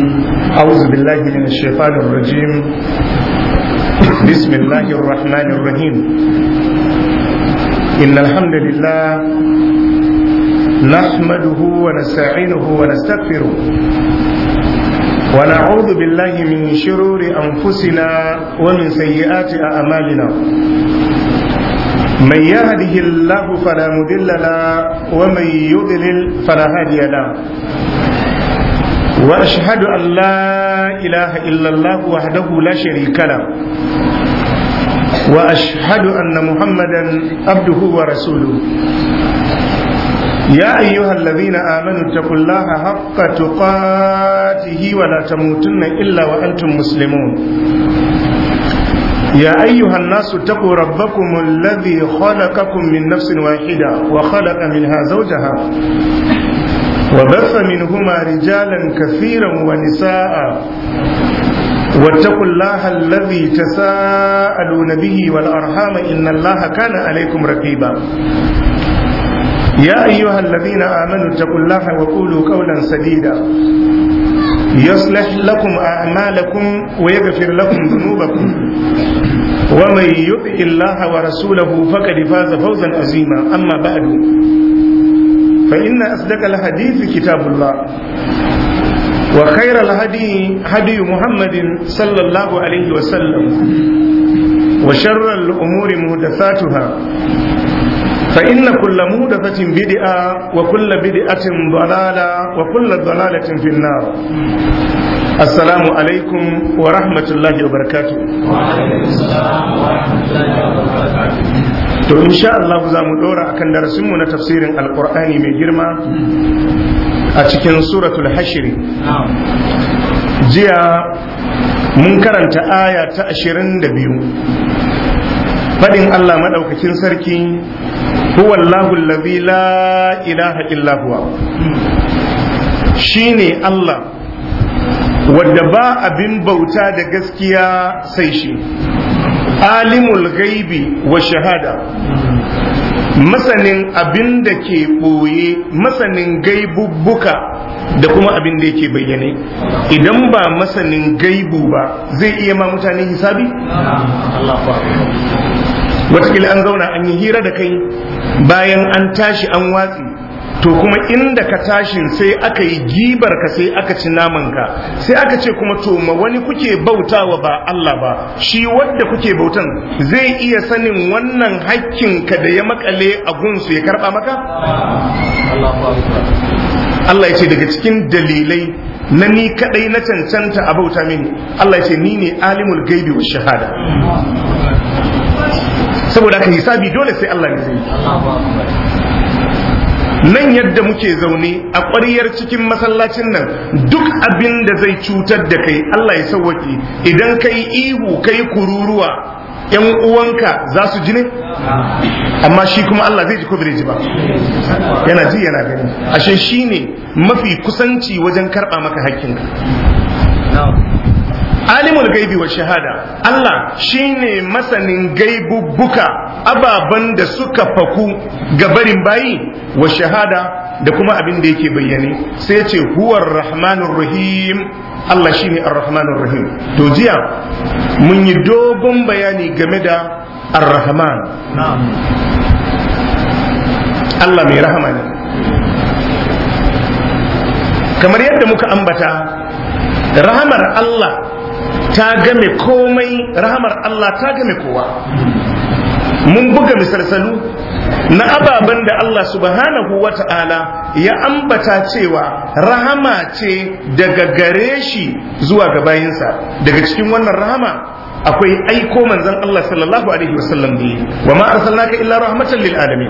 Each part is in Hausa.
أعوذ بالله من الشيطان الرجيم بسم الله الرحمن الرحيم إن الحمد لله نحمده ونستعينه ونستغفره ونعوذ بالله من شرور أنفسنا ومن سيئات أعمالنا من يهده الله فلا مضل له ومن يضلل فلا هادي له واشهد ان لا اله الا الله وحده لا شريك له واشهد ان محمدا عبده ورسوله يا ايها الذين امنوا اتقوا الله حق تقاته ولا تموتن الا وانتم مسلمون يا أيها الناس اتقوا ربكم الذي خلقكم من نفس واحدة وخلق منها زوجها وبث منهما رجالا كثيرا ونساء واتقوا الله الذي تساءلون به والأرحام إن الله كان عليكم رقيبا يا أيها الذين آمنوا اتقوا الله وقولوا قولا سديدا يصلح لكم أعمالكم ويغفر لكم ذنوبكم ومن يطع الله ورسوله فقد فاز فوزا عظيما أما بعد فإن أصدق الحديث كتاب الله وخير الهدي هدي محمد صلى الله عليه وسلم وشر الأمور محدثاتها فإن كل مودفة بدعة وكل بدعة ضلالة وكل ضلالة في النار السلام عليكم ورحمة الله وبركاته وعليكم السلام ورحمة الله وبركاته to insha Allah za mu dora akan darasinmu na tafsirin alkur'ani mai girma a cikin suratul hashiri jiya mun karanta aya ta ashirin da biyu faɗin Allah maɗaukakin sarki huwa Allahu allazi la ilaha illa huwa shine Allah wadda ba abin bauta da gaskiya sai shi alimul gaibi wa shahada masanin abin da ke ɓoye masanin gaibubbuka da kuma abin da yake bayyane idan ba masanin gaibu ba zai iya ma mutane hisabi? watakila an zauna an yi hira da kai bayan an tashi an watsi to kuma inda ka tashin sai aka yi gibar ka sai aka ci naman ka sai aka ce kuma to ma wani kuke bautawa ba Allah ba shi wadda kuke bautan zai iya sanin wannan hakkin ka da ya makale a gunsu ya karba maka Allah ya ce daga cikin dalilai na ni kadai na cancanta a bauta mini Allah ya ce ni ne alimul gaibi wa shahada saboda ka hisabi dole sai Allah ne zai nan yadda muke zaune a ƙwariyar cikin masallacin nan duk abin da zai cutar da kai Allah ya sauwaki idan kai ihu kai kururuwa yan uwanka za su ji ne amma shi kuma Allah zai ji ko bai ji ba yana ji yana gani ashe shi ne mafi kusanci wajen karɓa maka hakkinka alimul gaibi wa shahada Allah shine masanin gaibubbuka ababan da suka faku ga barin bayi wa shahada da kuma abin da yake bayyane sai ce huwar rahmanur rahim Allah shine ar-rahmanur rahim to jiya mun yi dogon bayani game da ar-rahman Allah mai rahama ne kamar yadda muka ambata rahamar Allah ta game komai rahamar Allah ta game kowa mun buga misalsalu na ababen da Allah subhanahu wa ta'ala ya ambata cewa rahama ce daga gare shi zuwa ga bayinsa daga cikin wannan rahama akwai aiko manzon Allah sallallahu alaihi wasallam ne wa ma arsalnaka illa rahmatan lil alamin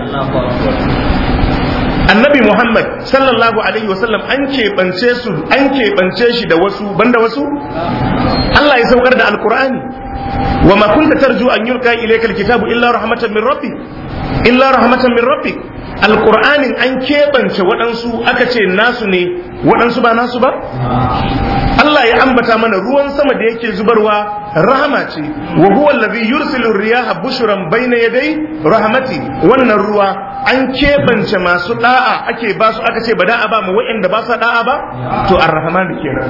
annabi Muhammad sallallahu alaihi wasallam an keɓance su an keɓance shi da wasu banda wasu Allah ya saukar da alkur'ani wa ma kunta tarju an yulqa ilayka alkitabu illa rahmatan min rabbi illa rahmatan min rabbi alkur'anin an keɓance waɗansu aka ce nasu ne waɗansu ba nasu ba Allah ya ambata mana ruwan sama da yake zubarwa rahama ce wa huwa allazi yursilu riyaha bushran bayna yaday rahmati wannan ruwa an keɓance masu da'a ake ba su aka ce ba da'a ba mu wa'anda ba sa da'a ba to ar-rahman kenan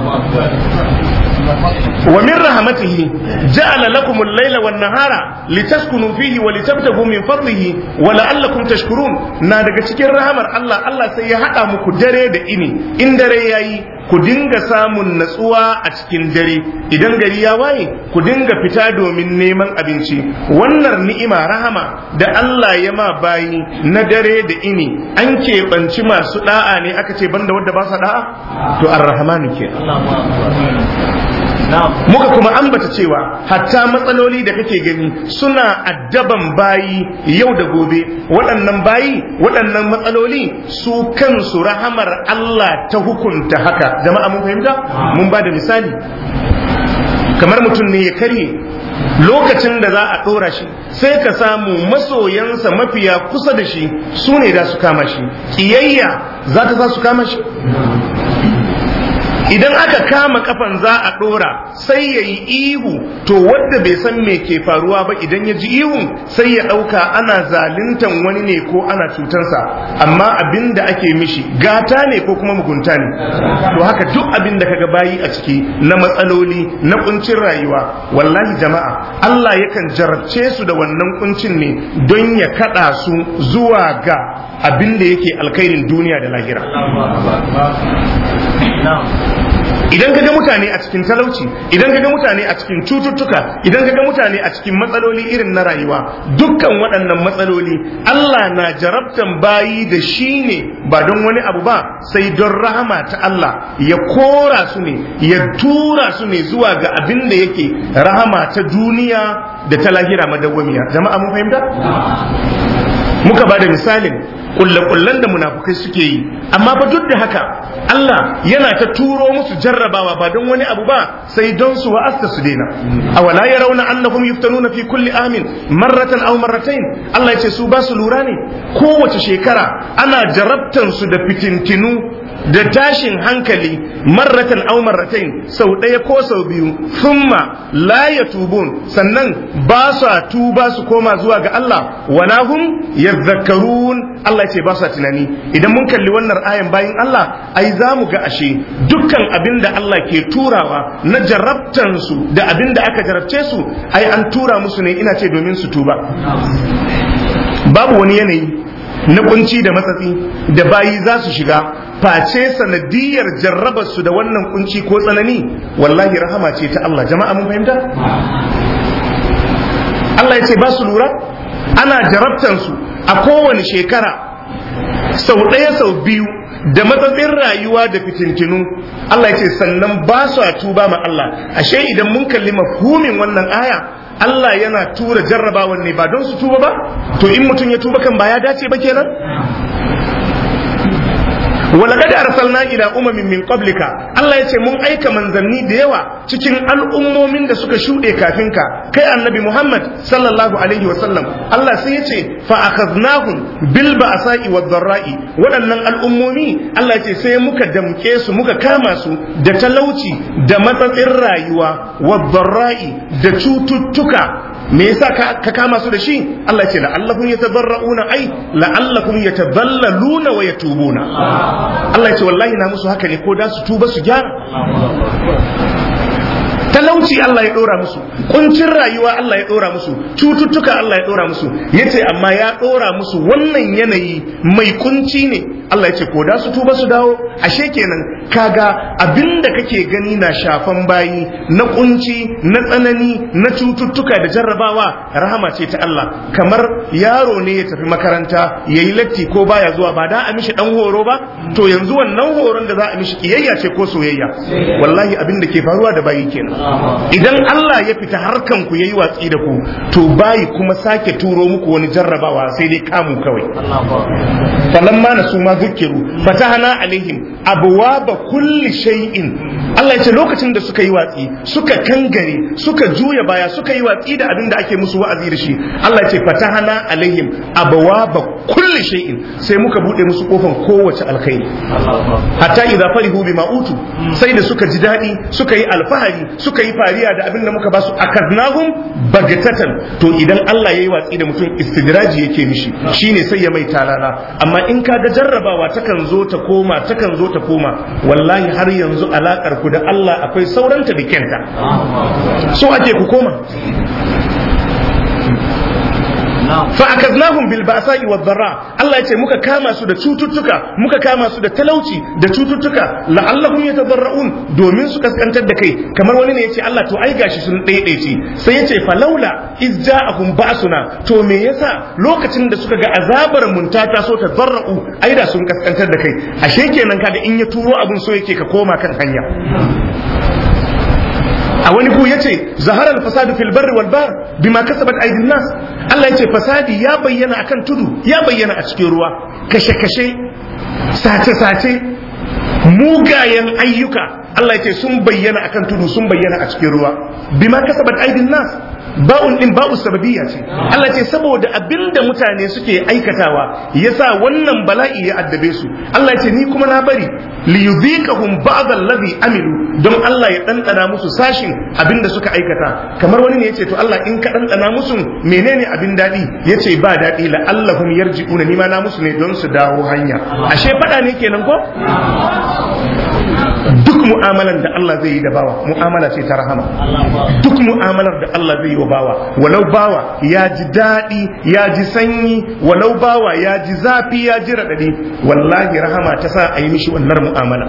wa min rahmatihi ja'ala lakum al-layla wan nahara litaskunu fihi wa litabtagu min fadlihi wa la'allakum tashkurun na daga cikin rahamar Allah Allah sai ya hada muku dare da ini in dare yayi ku dinga samun natsuwa a cikin dare idan gari ya waye ku dinga fita domin neman abinci wannan ni'ima rahama da Allah ya ma bayi na dare da ini an keɓanci masu da'a ne aka ce banda wadda ba sa da'a to ar-rahmanu ke muka kuma ambata cewa hatta matsaloli da kake gani suna addaban bayi yau da gobe waɗannan bayi waɗannan matsaloli su kansu rahamar Allah ta hukunta haka jama'a mun fahimta mun ba da misali kamar mutum ne ya karye lokacin da za a ɗora shi sai ka samu masoyansa mafiya kusa da shi su ne da su kama shi ƙiyayya za ta za su kama shi idan aka kama kafan za a dora sai ya yi ihu to wadda bai san me ke faruwa ba idan ya ji ihun sai ya ɗauka ana zaluntan wani ne ko ana cutansa amma abin da ake mishi gata ne ko kuma mugunta ne to haka duk abin da kaga bayi a ciki na matsaloli na kuncin rayuwa wallahi jama'a Allah yakan jarabce su da wannan kuncin ne don ya kada su zuwa ga abin da yake alkhairin duniya da lahira idan ka ga mutane a cikin talauci idan ka ga mutane a cikin cututtuka idan ka ga mutane a cikin matsaloli irin na rayuwa dukkan waɗannan matsaloli Allah na jarabtan bayi da shi ne ba don wani abu ba sai don rahama ta Allah ya kora su ne ya tura su ne zuwa ga abin da yake rahama ta duniya da ta lahira madawwamiya jama'a mun fahimta muka ba da misalin kulle-kullen da munafukai suke yi amma fa duk da haka Allah yana ta turo musu jarrabawa ba don wani abu ba sai don su wa'asta su daina awala ya rauna annahum yuftanuna fi kulli amin marratan aw marratain Allah ya ce su ba su lura ne kowace shekara ana jarabtan su da fitintinu da tashin hankali marratan aw marratain sau ɗaya ko sau biyu thumma la yatubun sannan ba su tuba su koma zuwa ga Allah wala hum yadhakkarun Allah ce ba su tunani idan mun kalli wannan ayan bayin Allah ai za mu ga ashe dukkan abin da Allah ke turawa na jarabtan su da abin da aka jarabce su ai an tura musu ne ina ce domin su tuba babu wani yanayi na kunci da matsatsi da bayi za su shiga face sanadiyar jarrabar su da wannan kunci ko tsanani wallahi rahama ce ta Allah jama'a mun fahimta Allah ya ce ba su lura ana jarabtan su a kowane shekara sau ɗaya sau biyu da matsatsin rayuwa da fitintinu Allah ya ce sannan ba su a tuba ma Allah ashe idan mun kalli mafhumin wannan aya Allah yana tura jarrabawan ne ba don su tuba ba to in mutum ya tuba kan ba ya dace ba kenan ولقد أرسلنا إلى أمم من قبلك الله يتي من أيك من ذني ديوا cikin al'ummomin da suka shuɗe kafin ka kai annabi Muhammad sallallahu alaihi wa sallam Allah sai yace fa akhadnahum bil ba'sa'i wad dharra'i waɗannan al'ummomi Allah yace sai muka damke su muka kama su da talauci da matsatsin rayuwa wad dharra'i da cututtuka me yasa ka kama su da shi Allah ce la'allakum yatadarrauna ai la'allakum yatadallaluna wa yatubuna Allah ya ce wallahi na musu haka ne ko da su tuba su gyara talauci Allah ya dora musu kuncin rayuwa Allah ya dora musu cututtuka Allah ya dora musu yace amma ya dora musu wannan yanayi mai kunci ne Allah ya ce ko da su tuba su dawo ashe kenan kaga abinda kake gani na shafan bayi na kunci na tsanani na cututtuka da jarrabawa rahama ce ta Allah kamar yaro ne ya tafi makaranta yayi latti ko baya zuwa ba da a mishi dan horo ba to yanzu wannan horon da za a mishi kiyayya ce ko soyayya wallahi abin da ke faruwa da bayi kenan idan Allah ya fita harkan ku yayi watsi da ku to bayi kuma sake turo muku wani jarrabawa sai dai kamu kawai falamma na su ma dhukiru fatahna alaihim abwaba kulli shay'in Allah ya ce lokacin da suka yi watsi suka kangare suka juya baya suka yi watsi da abin da ake musu wa'azi da shi Allah ya ce fatahna alaihim abwaba kulli shay'in sai muka bude musu kofan kowace alkhairi hatta idza farihu bima utu sai da suka ji dadi suka yi alfahari suka yi fariya da abin da muka ba su akaznahum bagatatan to idan Allah yayi watsi da mutum istidraji yake mishi shine sai ya mai talala amma in ka ga jarrabawa takan zo ta koma takan zo ta koma wallahi har yanzu alakar ku da Allah akwai sauranta da kenta so ake ku koma fa akaznahum bil ba'sa'i wad dharra Allah yace muka kama su da cututtuka muka kama su da talauci da cututtuka la'allahum yatadarra'un domin su kaskantar da kai kamar wani ne yace Allah to ai gashi sun daidaice sai yace falaula iz ja'ahum ba'suna to me yasa lokacin da suka ga azabar mun ta taso ta zarra'u ai da sun kaskantar da kai ashe kenan kaga in ya turo abun so yake ka koma kan hanya a wani ku yace zaharar fasadu fil barri wal bahr bima kasabat aydin nas Allah yace fasadi ya bayyana akan tudu ya bayyana a cikin ruwa kashe kashe sace sace mugayen ayyuka Allah yace sun bayyana akan tudu sun bayyana a cikin ruwa bima kasabat aydin nas ba'un din ba'u sababiyya ce Allah ce saboda abinda mutane suke aikatawa yasa wannan bala'i ya addabe su Allah ce ni kuma na bari li yudhiqahum ba'd allazi amilu don Allah ya dandana musu sashin abinda suka aikata kamar wani ne yace to Allah in ka dandana musu menene abin dadi yace ba dadi la allahum yarji'una ni ma na musu ne don su dawo hanya ashe fada ne kenan ko duk mu'amalan da Allah zai yi da bawa mu'amala ce ta rahama duk mu'amalar da Allah zai yi wa bawa walau bawa ya ji daɗi ya ji sanyi walau bawa ya ji zafi ya ji raɗaɗi wallahi rahama ta sa a yi mishi wannan mu'amala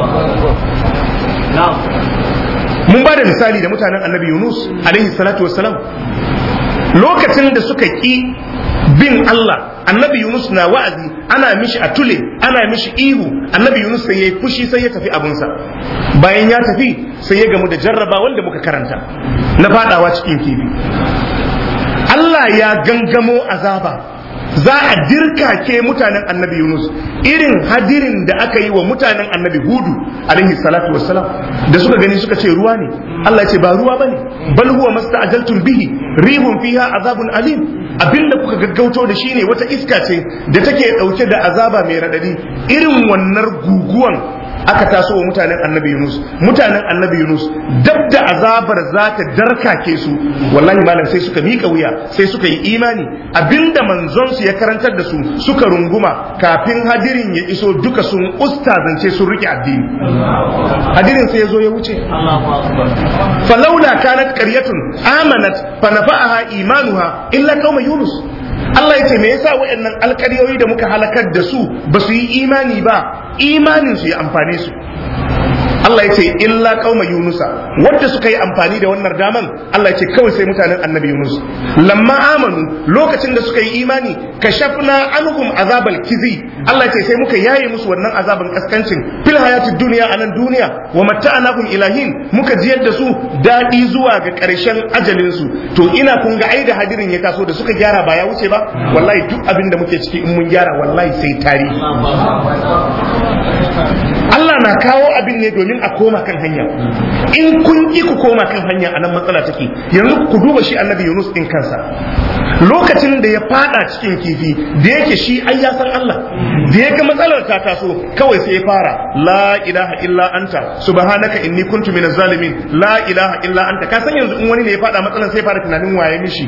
mun ba da misali da mutanen annabi yunus alaihi salatu wassalam lokacin da suka ƙi bin Allah annabi Yunus na wa'azi ana mishi a tule ana mishi ihu annabi Yunus sai ya yi fushi sai ya tafi abunsa bayan ya tafi sai ya gamu da jarraba wanda muka karanta na fadawa cikin kifi Allah ya gangamo azaba za a dirkake mutanen annabi Yunus irin hadirin da aka yi wa mutanen annabi Hudu alaihi salatu wassalam da suka gani suka ce ruwa ne Allah ya ce ba ruwa bane bal huwa masta'jaltum bihi rihun fiha azabun alim abinda kuka gaggauto da shi ne wata iska ce da take dauke da azaba mai radadi irin wannan guguwan aka taso wa mutanen annabi Yunus mutanen annabi Yunus dab da azabar za ta darkake su wallahi malam sai suka mika wuya sai suka yi imani abinda manzon su ya karantar da su suka runguma kafin hadirin ya iso duka sun ustazance sun rike addini hadirin sai ya zo ya wuce falaula kanat qaryatun amanat fa nafa'aha imanuha illa qauma yunus Allah ya ce me yasa waɗannan alƙaryoyi da muka halakar da su ba su yi imani ba imanin su ya amfane su Allah ya ce illa qauma yunusa wanda suka yi amfani da wannan daman Allah ya ce kawai sai mutanen annabi yunus lamma amanu lokacin da suka yi imani kashafna anhum azabal kizi Allah ya ce sai muka yaye musu wannan azaban kaskancin fil hayatid duniya a nan duniya wa matta'anahum ilahin muka jiyar da su dadi zuwa ga karshen ajalin su to ina kun ga ai da hadirin ya taso da suka gyara ba ya wuce ba wallahi duk abin da muke ciki in mun gyara wallahi sai tarihi Allah na kawo abin ne domin a koma kan hanya in kun ki ku koma kan hanya a nan matsala take yanzu ku duba shi annabi Yunus din kansa lokacin da ya fada cikin kifi da yake shi ai ya san Allah da yake matsalar ta taso kawai sai ya fara la ilaha illa anta subhanaka inni kuntu minaz zalimin la ilaha illa anta ka san yanzu in wani ne ya fada matsalar sai fara tunanin waye mishi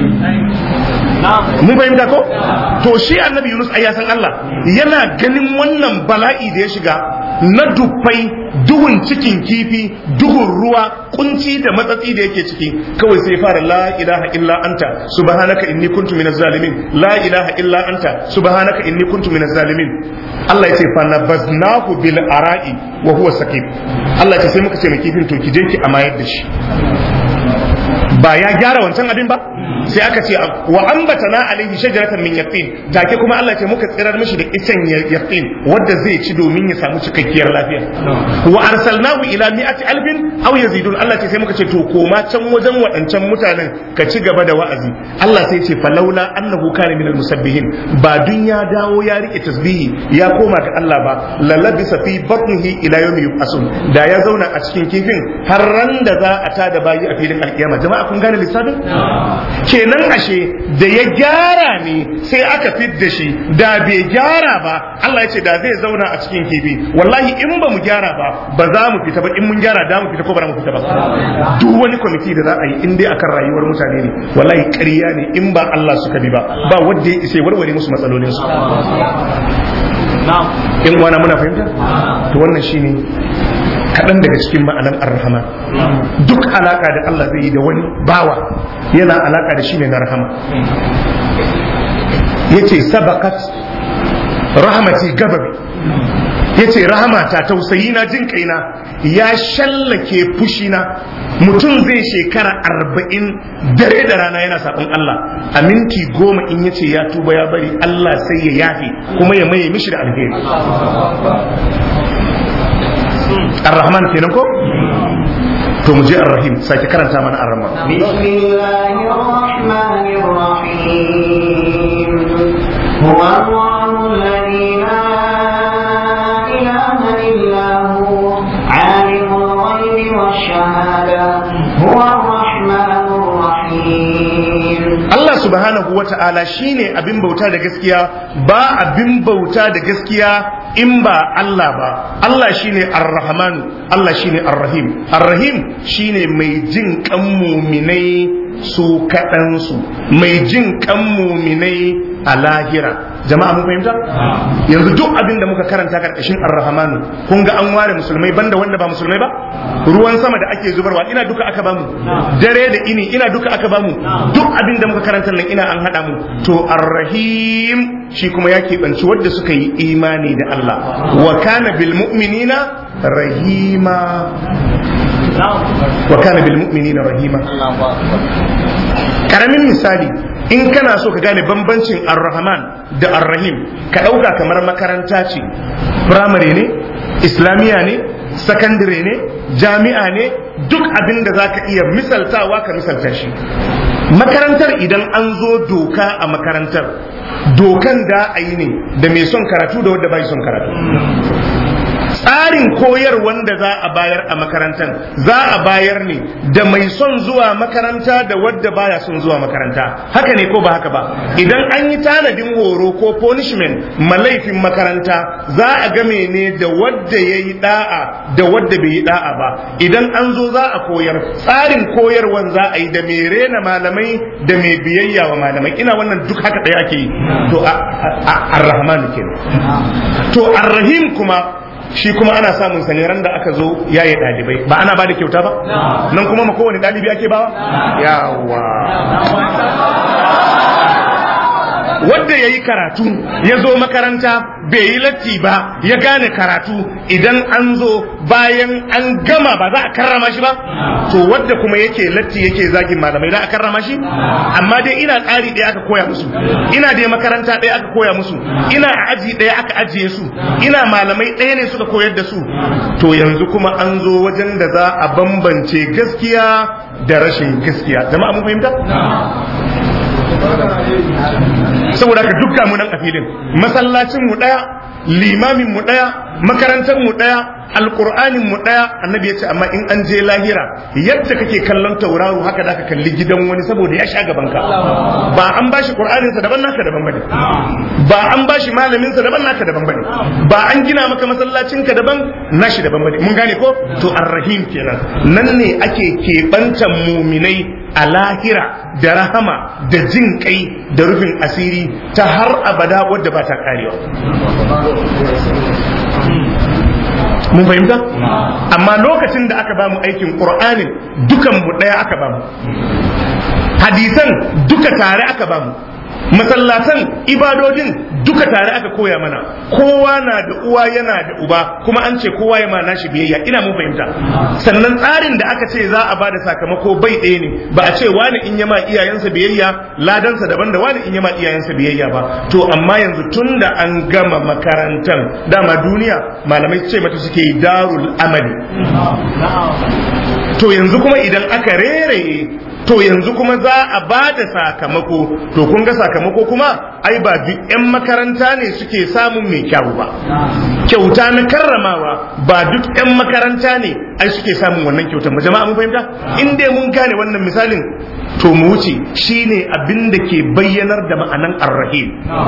mun fahimta ko to shi annabi Yunus ai ya san Allah yana ganin wannan bala'i da ya shiga na dubbai duhun cikin kifi duhun ruwa kunci da matsatsi da yake ciki kawai sai fara la ilaha illa anta subhanaka inni kuntu minaz zalimin la ilaha illa anta subhanaka inni kuntu minaz zalimin Allah ya ce fa nabaznahu bil ara'i wa huwa saqib Allah ya ce sai muka ce mai kifin to ki je ki amayar da shi ba ya gyara wancan abin ba sai aka ce wa ambatana alaihi shajaratan min yaqin take kuma Allah ce muka tsirar mishi da icen yaqin wanda zai ci domin ya samu cikakkiyar lafiya wa arsalnahu ila mi'ati alfin aw yazidun Allah ce sai muka ce to koma can wajen waɗancan mutanen ka ci gaba da wa'azi Allah sai ce falaula annahu kana minal musabbihin ba dun ya dawo ya rike tasbihi ya koma ga Allah ba lalabisa fi batnihi ila yawmi yub'asun da ya zauna a cikin kifin har ran da za a tada bayi a filin alkiyama jama'a kun gane lissafin kenan ashe da ya gyara ne sai aka fidda shi da bai gyara ba Allah ya ce da zai zauna a cikin kifi wallahi in ba mu gyara ba ba za mu fita ba in mun gyara da mu fita ko ba mu fita ba duk wani kwamiti da za a yi in dai akan rayuwar mutane ne wallahi ƙarya ne in ba Allah suka bi ba ba wanda ya isa warware musu matsalolin su in wana muna fahimta to wannan shine kaɗan daga cikin ma'anan arhama duk alaka da Allah zai yi da wani bawa yana alaka da shi ne na rahama yace sabakat rahmati gababi yace rahamata tausayi na jin kaina ya shallake fushina mutum zai shekara arba'in dare da rana yana sabon Allah a minti goma in yace ya tuba ya bari Allah sai ya yafe kuma ya maye mishi da alheri ar-rahman kenan ko to mu je ar-rahim sake karanta mana ar-rahman bismillahir rahmanir rahim huwa allahu alladhi la ilaha illa hu alimul ghaibi wash-shahada huwa ar-rahmanur rahim Allah subhanahu wa ta'ala shine abin bauta da gaskiya ba abin bauta da gaskiya in ba Allah ba Allah shine ar-rahman Allah shine ar-rahim ar-rahim shine mai jin kan muminai su kaɗansu mai jin kan muminai a lahira jama'a mun fahimta yanzu duk abin da muka karanta karkashin ar-rahmanu kun ga an ware musulmai banda wanda ba musulmai ba ruwan sama da ake zubarwa ina duka aka bamu dare da ini ina duka aka bamu duk abin da muka karanta nan ina an hada mu to ar-rahim shi kuma ya keɓanci wadda suka yi imani da Allah wa kana bil mu'minina rahima wa kana bil mu'minina rahima karamin misali in kana so ka gane bambancin ar-rahman da ar-rahim ka ɗauka kamar makaranta ce firamare ne islamiya ne sakandire ne jami'a ne duk abin da za ka iya misaltawa ka misalta shi makarantar idan an zo doka a makarantar dokan da a yi ne da mai son karatu da wadda bai son karatu tsarin koyar wanda za a bayar a makarantar za a bayar ne da mai son zuwa makaranta da wadda baya son zuwa makaranta haka ne ko ba haka ba idan an yi tanadin horo ko punishment malaifin makaranta za a game ne da wadda ya yi da'a da wadda bai yi da'a ba idan an zo za a koyar tsarin koyarwan za a yi da mai rena malamai da mai biyayya wa malamai ina wannan duk haka ɗaya ake yi to ar-rahmanu kenan to ar-rahim kuma shi kuma ana samun sane ran da aka zo yaye ɗalibai ba ana ba da kyauta ba nan kuma ma kowane ɗalibi ake bawa yawa wadda ya yi karatu ya zo makaranta bai yi latti ba ya gane karatu idan an zo bayan an gama ba za a karrama shi ba to wadda kuma yake latti yake zagin malamai za a karrama shi amma dai ina tsari ɗaya aka koya musu ina dai makaranta ɗaya aka koya musu ina a aji ɗaya aka ajiye su ina malamai ɗaya ne suka koyar da su to yanzu kuma an zo wajen da za a bambance gaskiya da rashin gaskiya jama'a mun fahimta saboda haka dukkan mu nan a filin masallacin mu daya limamin mu daya makarantar mu daya alqur'anin mu daya annabi ya ce amma in an je lahira yadda kake kallon tauraro haka da ka kalli gidan wani saboda ya sha gaban ka ba an bashi qur'anin sa daban naka daban bane ba an bashi malamin sa daban naka daban bane ba an gina maka masallacin ka daban nashi daban bane mun gane ko to arrahim kenan nan ne ake kebantan muminai a lahira da rahama da jin kai da rufin asiri ta har abada wadda ba ta karewa mun fahimta amma lokacin da aka bamu aikin qur'anin dukan mu daya aka bamu hadisan duka tare aka bamu masallatan ibadodin duka tare aka koya mana kowa na da uwa yana da uba kuma an ce kowa ya ma nashi biyayya ina mun fahimta sannan tsarin da aka ce za a bada sakamako bai ɗaya ne ba a ce wani in yama iyayensa biyayya ladansa daban da wani in yama iyayensa biyayya ba to amma yanzu tun da an gama makarantar dama duniya malamai ce mata suke darul amali to yanzu kuma idan aka reraye to yanzu kuma za a ba da sakamako to kun ga sakamako kuma ai ba duk 'yan makaranta ne suke samun mai kyau ba kyauta na karramawa ba duk 'yan makaranta ne ai suke samun wannan kyautar ba jama'a mun fahimta in dai mun gane wannan misalin to mu wuce shine abin da ke bayyanar da ma'anan arrahim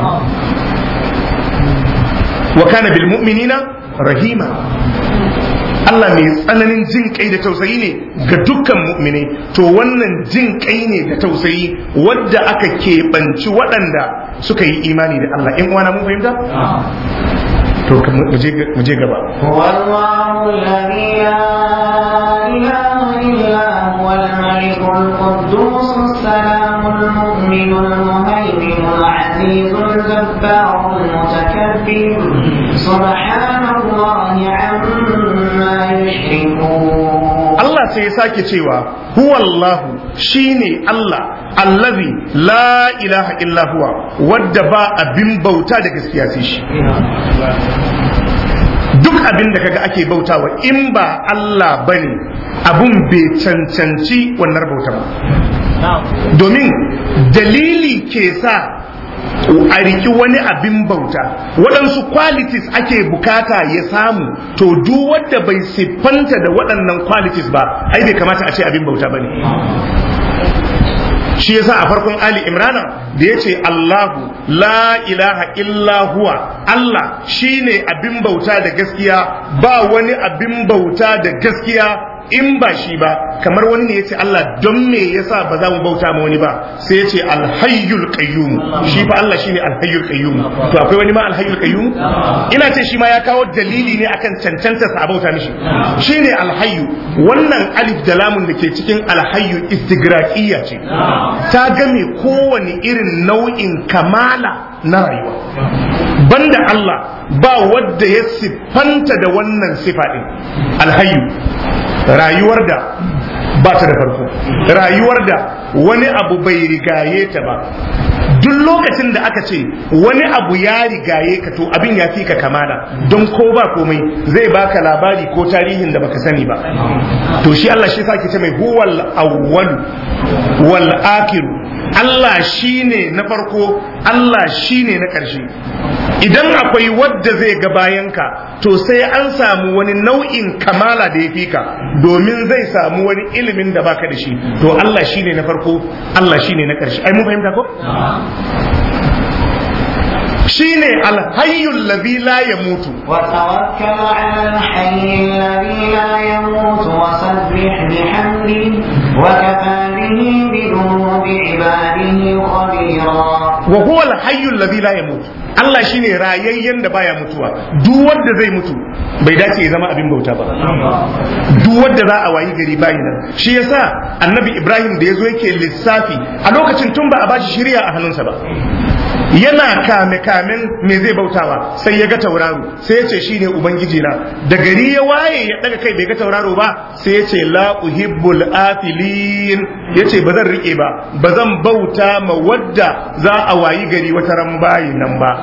wa kana bil mu'minina rahima Allah mai tsananin jin kai da tausayi ne ga dukkan mu'minai to wannan jin kai ne da tausayi wadda aka keɓanci waɗanda suka yi imani da Allah in uwana mun fahimta to mu je gaba والله الذي لا إله إلا هو الملك القدوس السلام المؤمن المهيمن العزيز الجبار المتكبر سبحان الله عما يشركون Allah sai ya sake cewa huwallahu shine Allah allazi la ilaha illa huwa wadda ba abin bauta da gaskiya sai shi duk abin da kaga ake bautawa in ba Allah bane abun bai cancanci wannan bauta ba domin dalili ke sa a riki wani abin bauta waɗansu qualities ake bukata ya samu to duk wanda bai siffanta da waɗannan qualities ba ai bai kamata a ce abin bauta ba ne shi yasa a farkon Ali Imrana da ya ce Allahu la ilaha illa huwa Allah shine abin bauta da gaskiya ba wani abin bauta da gaskiya in ba shi ba kamar wani ne ya ce Allah don me yasa ba za mu bauta ma wani ba sai ya ce alhayyul qayyum shi fa Allah shine alhayyul qayyum to akwai wani ma alhayyul qayyum ina ce shi ma ya kawo dalili ne akan cancanta sa a bauta mishi shine alhayyu wannan alif da lamun da ke cikin alhayyu istigraqiyya ce ta game kowane irin nau'in kamala na rayuwa banda Allah ba wadda ya siffanta da wannan sifa din alhayyu rayuwar da ba ta da farko rayuwar da wani abu bai rigaye ta ba duk lokacin da aka ce wani abu ya rigaye ka to abin ya fi ka kamala don ko ba komai zai baka labari ko tarihin da baka sani ba to shi Allah shi sake ce mai huwal awwal wal akhir Allah shine na farko Allah shine na ƙarshe idan akwai wadda zai ga bayanka to sai an samu wani nau'in kamala da ya fi ka domin zai samu wani ilimin da baka da shi to Allah shine na farko Allah shine na ƙarshe ai mun fahimta ko shine alhayyul ladhi la yamutu وتوكل على الحي الذي لا يموت وسبح بحمده وكفى به بذنوب عباده خبيرا wa huwa alhayyul ladhi la yamutu Allah shine rayayyen da baya mutuwa duk wanda zai mutu bai dace ya zama abin bauta ba duk wanda za a wayi gari bayi nan shi yasa annabi Ibrahim da yazo yake lissafi a lokacin tun ba a bashi shirya a hannunsa ba yana kame kamen me zai bautawa sai ya ga tauraro sai ya ce shine ubangiji na da gari ya waye ya daga kai bai ga tauraro ba sai ya ce la uhibbul afilin ya ce ba zan rike ba ba zan bauta ma wadda za a wayi gari wata ran bayi nan ba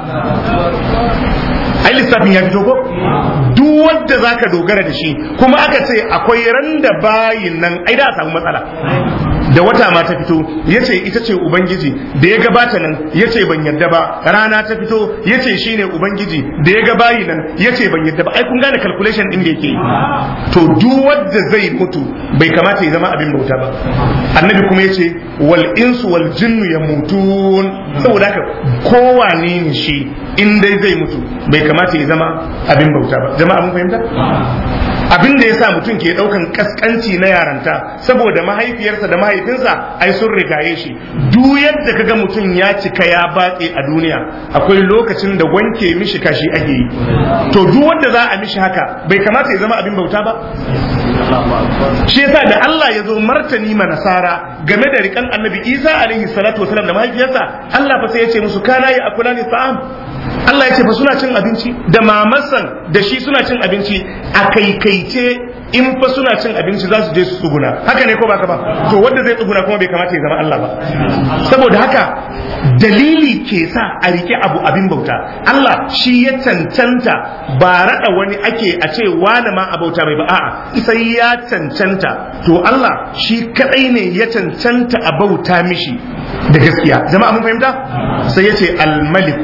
ai lissafin ya fito ko duk wanda zaka dogara da shi kuma aka ce akwai ran da bayin nan ai da a samu matsala da wata ma ta fito ya ce ita ce ubangiji da ya gabata nan ya ce ban yadda ba rana ta fito ya ce shi ne ubangiji da ya gabayi nan ya ce ban yadda ba ai kun gane calculation din da yake yi to duk wanda zai mutu bai kamata ya zama abin bauta ba annabi kuma ya ce wal insu wal jinnu ya mutun saboda haka kowane ne shi in dai zai mutu bai kamata ya zama abin bauta ba jama'a mun fahimta abin da yasa mutum ke daukan kaskanci na yaranta saboda mahaifiyarsa da mahaifinsa ai sun rigaye shi duk yadda kaga mutum ya cika ya batse a duniya akwai lokacin da wanke mishi kashi ake yi to duk wanda za a mishi haka bai kamata ya zama abin bauta ba shi yasa da Allah ya zo martani ma nasara game da rikan annabi Isa alaihi salatu wasalam da mahaifiyarsa Allah fa sai ya ce musu kana ya akula ni ta'am Allah ya ce fa suna cin abinci da mamasan da shi suna cin abinci a kaikaice in fa suna cin abinci za su je su tsuguna haka ne ko ba ka ba to wanda zai tsuguna kuma bai kamata ya zama Allah ba saboda haka dalili ke sa a rike abu abin bauta Allah shi ya cancanta ba raɗa wani ake a ce wani ma a bauta mai ba a'a sai ya cancanta to Allah shi kadai ne ya cancanta a bauta mishi da gaskiya jama'a mun fahimta sai ya ce almaliku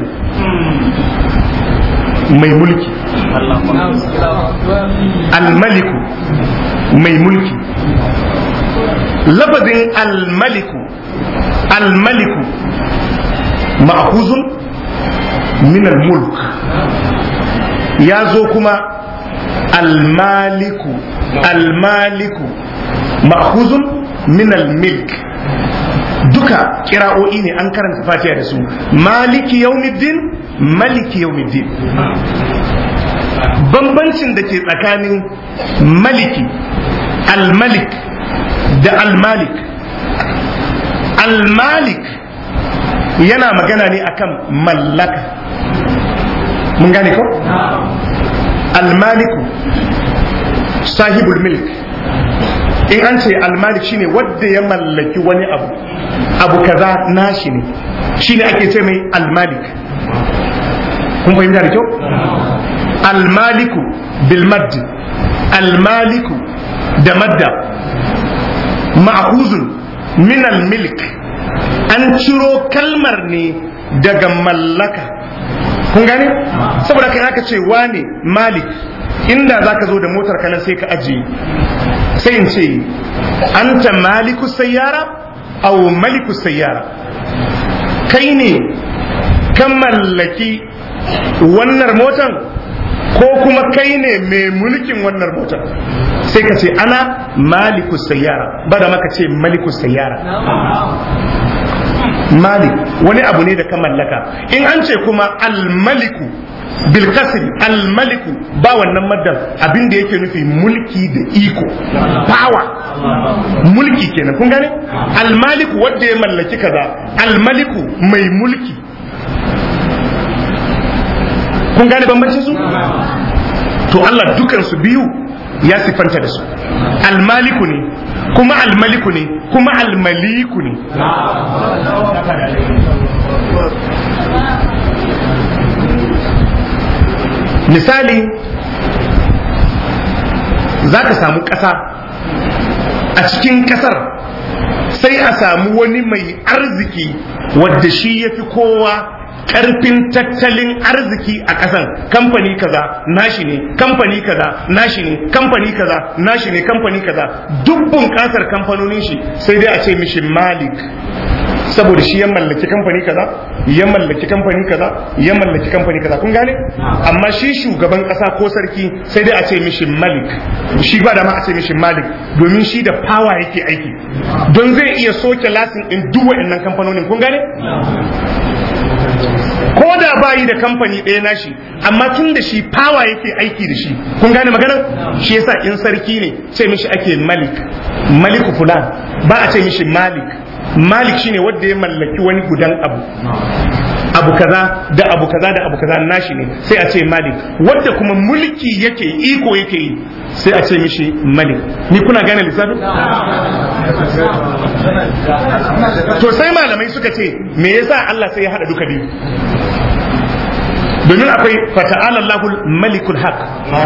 mai mulki almaliku mai mulki lafazin almaliku almaliku ma'khuzun min almulk ya zo kuma almaliku almaliku ma'khuzun min almilk duka kira'o'i ne an karanta fatiha da su maliki yaumiddin maliki yaumiddin bambancin da ke tsakanin maliki almalik da almalik almalik yana magana ne akan mallaka mun gane ko almaliku sahibul milk in an ce almalik shine wadda ya mallaki wani abu abu kaza nashi ne shine ake ce mai almalik kun fahimta da kyau almaliku bil maddi almaliku da madda ma'khuzun min almilk an ciro kalmar ne daga mallaka kun gane saboda kai aka ce wane malik inda zaka zo da motar kanan sai ka ajiye sai in ce anta maliku sayyara aw maliku sayyara kai ne kan mallaki wannan motan ko kuma kai ne mai mulkin wannan motar sai ka ce ana maliku sayyara ba da maka ce maliku sayyara malik wani abu ne da ka mallaka in an ce kuma almaliku bilkasri almaliku ba wannan maddan abin da yake nufi mulki da iko power mulki kenan kun gane almaliku wanda ya mallaki kaza almaliku mai mulki kun gane bambancin su to Allah dukan su biyu ya sifanta da su almaliku ne kuma almaliku ne kuma almaliku ne misali za ka samu ƙasa a cikin ƙasar sai a samu wani mai arziki wadda shi ya fi kowa karfin tattalin arziki a ƙasan kamfani kaza nashi ne kamfani kaza nashi ne kamfani kaza nashi ne kamfani kaza duk bunƙasar kamfanonin shi sai dai a ce mishi malik saboda shi ya mallaki kamfani kaza ya mallaki kamfani kaza ya mallaki kamfani kaza kun gane amma shi shugaban kasa ko sarki sai dai a ce mishi malik shi ba da ma a ce mishi malik domin shi da power yake aiki don zai iya soke lasin din duk waɗannan kamfanonin kun gane ko da bayi da kamfani ɗaya nashi amma tun da shi power yake aiki da shi kun gane magana shi yasa in sarki ne ce mishi ake malik maliku fulan ba a ce mishi malik malik shine wanda ya mallaki wani gudan abu abu kaza da abu kaza da abu kaza nashi ne sai a ce malik wanda kuma mulki yake iko yake yi sai a ce mishi malik ni kuna gane lissafin to sai malamai suka ce me yasa Allah sai ya hada duka biyu domin akwai fata'ala Allahul malikul haq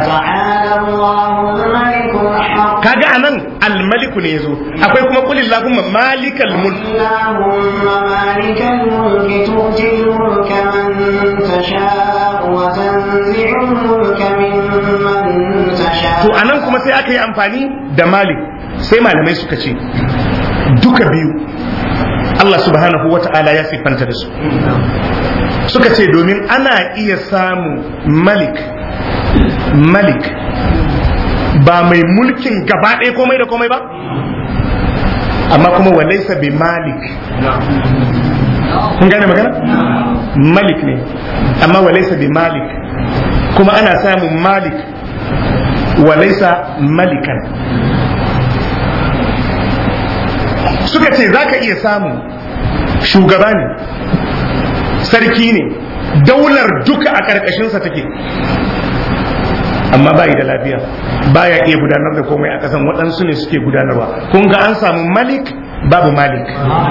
kaga anan al-maliku ne yazo akwai kuma qul Allahumma malikal mulk Allahumma malikal mulki tu'til mulka man tasha wa tanzi'ul mulka mimman tasha to anan kuma sai aka yi amfani da malik sai malamai suka ce duka biyu Allah subhanahu wa ta'ala ya siffanta da su suka ce domin ana iya samu malik malik ba mai mulkin gaba ɗaya komai da komai ba amma kuma walaisa bi malik kun gane magana malik ne amma walaisa bi malik kuma ana samun malik walaisa malikan suka ce za ka iya samun shugaba ne sarki ne daular duka a ƙarƙashinsa take amma bayi da lafiya baya iya gudanar da komai a ƙasan waɗansu ne suke gudanarwa kun ga an samu malik babu malik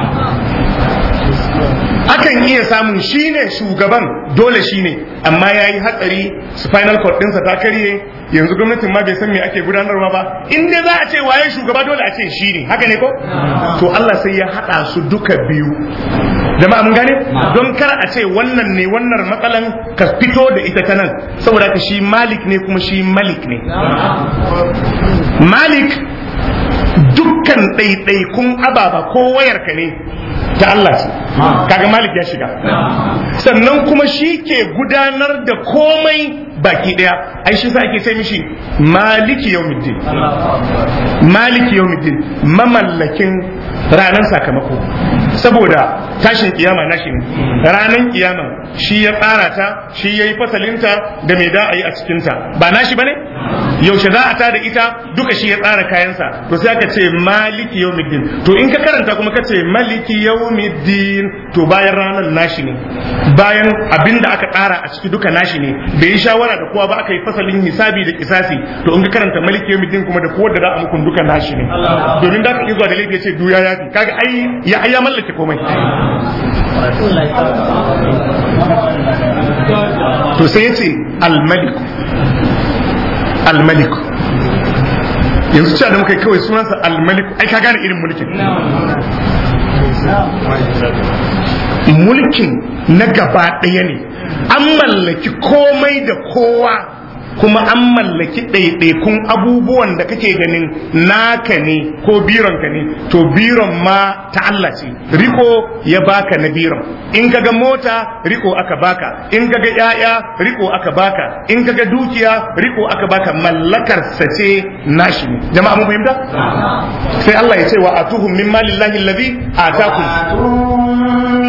akan iya samun shine shugaban dole shine amma ya yi hatsari spinal cord ɗinsa ta karye yanzu gwamnatin ma bai san me ake gudanarwa ba in dai za a ce waye shugaba dole a ce shi ne haka ne ko to Allah sai ya haɗa su duka biyu jama'a mun gane don kar a ce wannan ne wannan matsalan ka fito da ita ta nan saboda ka shi malik ne kuma shi malik ne malik dukkan ɗaiɗaikun ababa ko wayarka ne ta Allah ce kaga malik ya shiga sannan kuma shi ke gudanar da komai baki daya ai shi sa ake sai mishi maliki yawmiddin maliki yawmiddin mamallakin ranar sakamako saboda tashin kiyama nashi ne ranar kiyama shi ya tsara ta shi ya yi fasalinta da mai da a yi a cikinta ba nashi ba ne yaushe za a tada ita duka shi ya tsara kayansa to sai aka ce maliki yawmiddin to in ka karanta kuma ka ce maliki yawmiddin to bayan ranar nashi ne bayan abin da aka tsara a ciki duka nashi ne bai yi shawara da kowa ba aka yi fasalin hisabi da kisasi to in ka karanta maliki yawmiddin kuma da kowa da za a muku duka nashi ne domin da ka iya zuwa da laifi ya ce duya ya fi kaga ai ya ya mallake komai to sai ya ce almaliku almaliku yanzu cewa da muka yi kawai sunansa almaliku ai ka gane irin mulkin mulkin na gaba ɗaya ne an mallaki komai da kowa kuma an mallaki ɗaiɗaikun abubuwan da kake ganin naka ne ko bironka ne to biron ma ta Allah ce riko ya baka na biron in kaga mota riko aka baka in kaga yaya riko aka baka in kaga dukiya riko aka baka mallakar sa ce nashi ne jama'a mun fahimta sai Allah ya ce wa atuhum min malillahi allazi atakum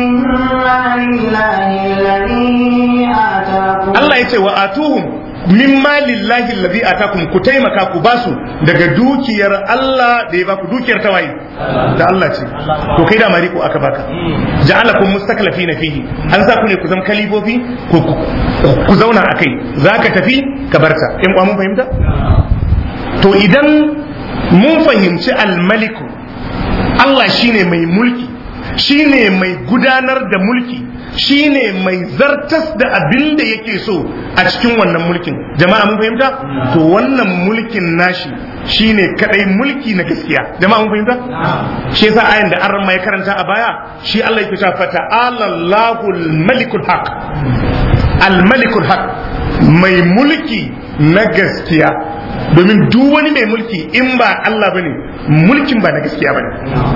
Allah ya ce wa atuhum min malillahi allazi atakum ku taimaka ku basu daga dukiyar Allah da ya baku dukiyar tawaye da Allah ce to kai da mari ko aka baka ja'alakum mustaklifina fihi an sa ku ne ku zama kalifofi ku zauna akai zaka tafi ka barta in mun fahimta to idan mun fahimci almaliku Allah shine mai mulki shine mai gudanar da mulki shine mai zartas da abin da yake so a cikin wannan mulkin jama'a mun fahimta to wannan mulkin nashi shine kadai mulki na gaskiya jama'a mun fahimta shi yasa ayan da an mai karanta a baya shi Allah yake cewa fata'ala Allahul malikul haq al malikul haq mai mulki na gaskiya domin duk wani mai mulki in ba Allah bane mulkin ba na gaskiya bane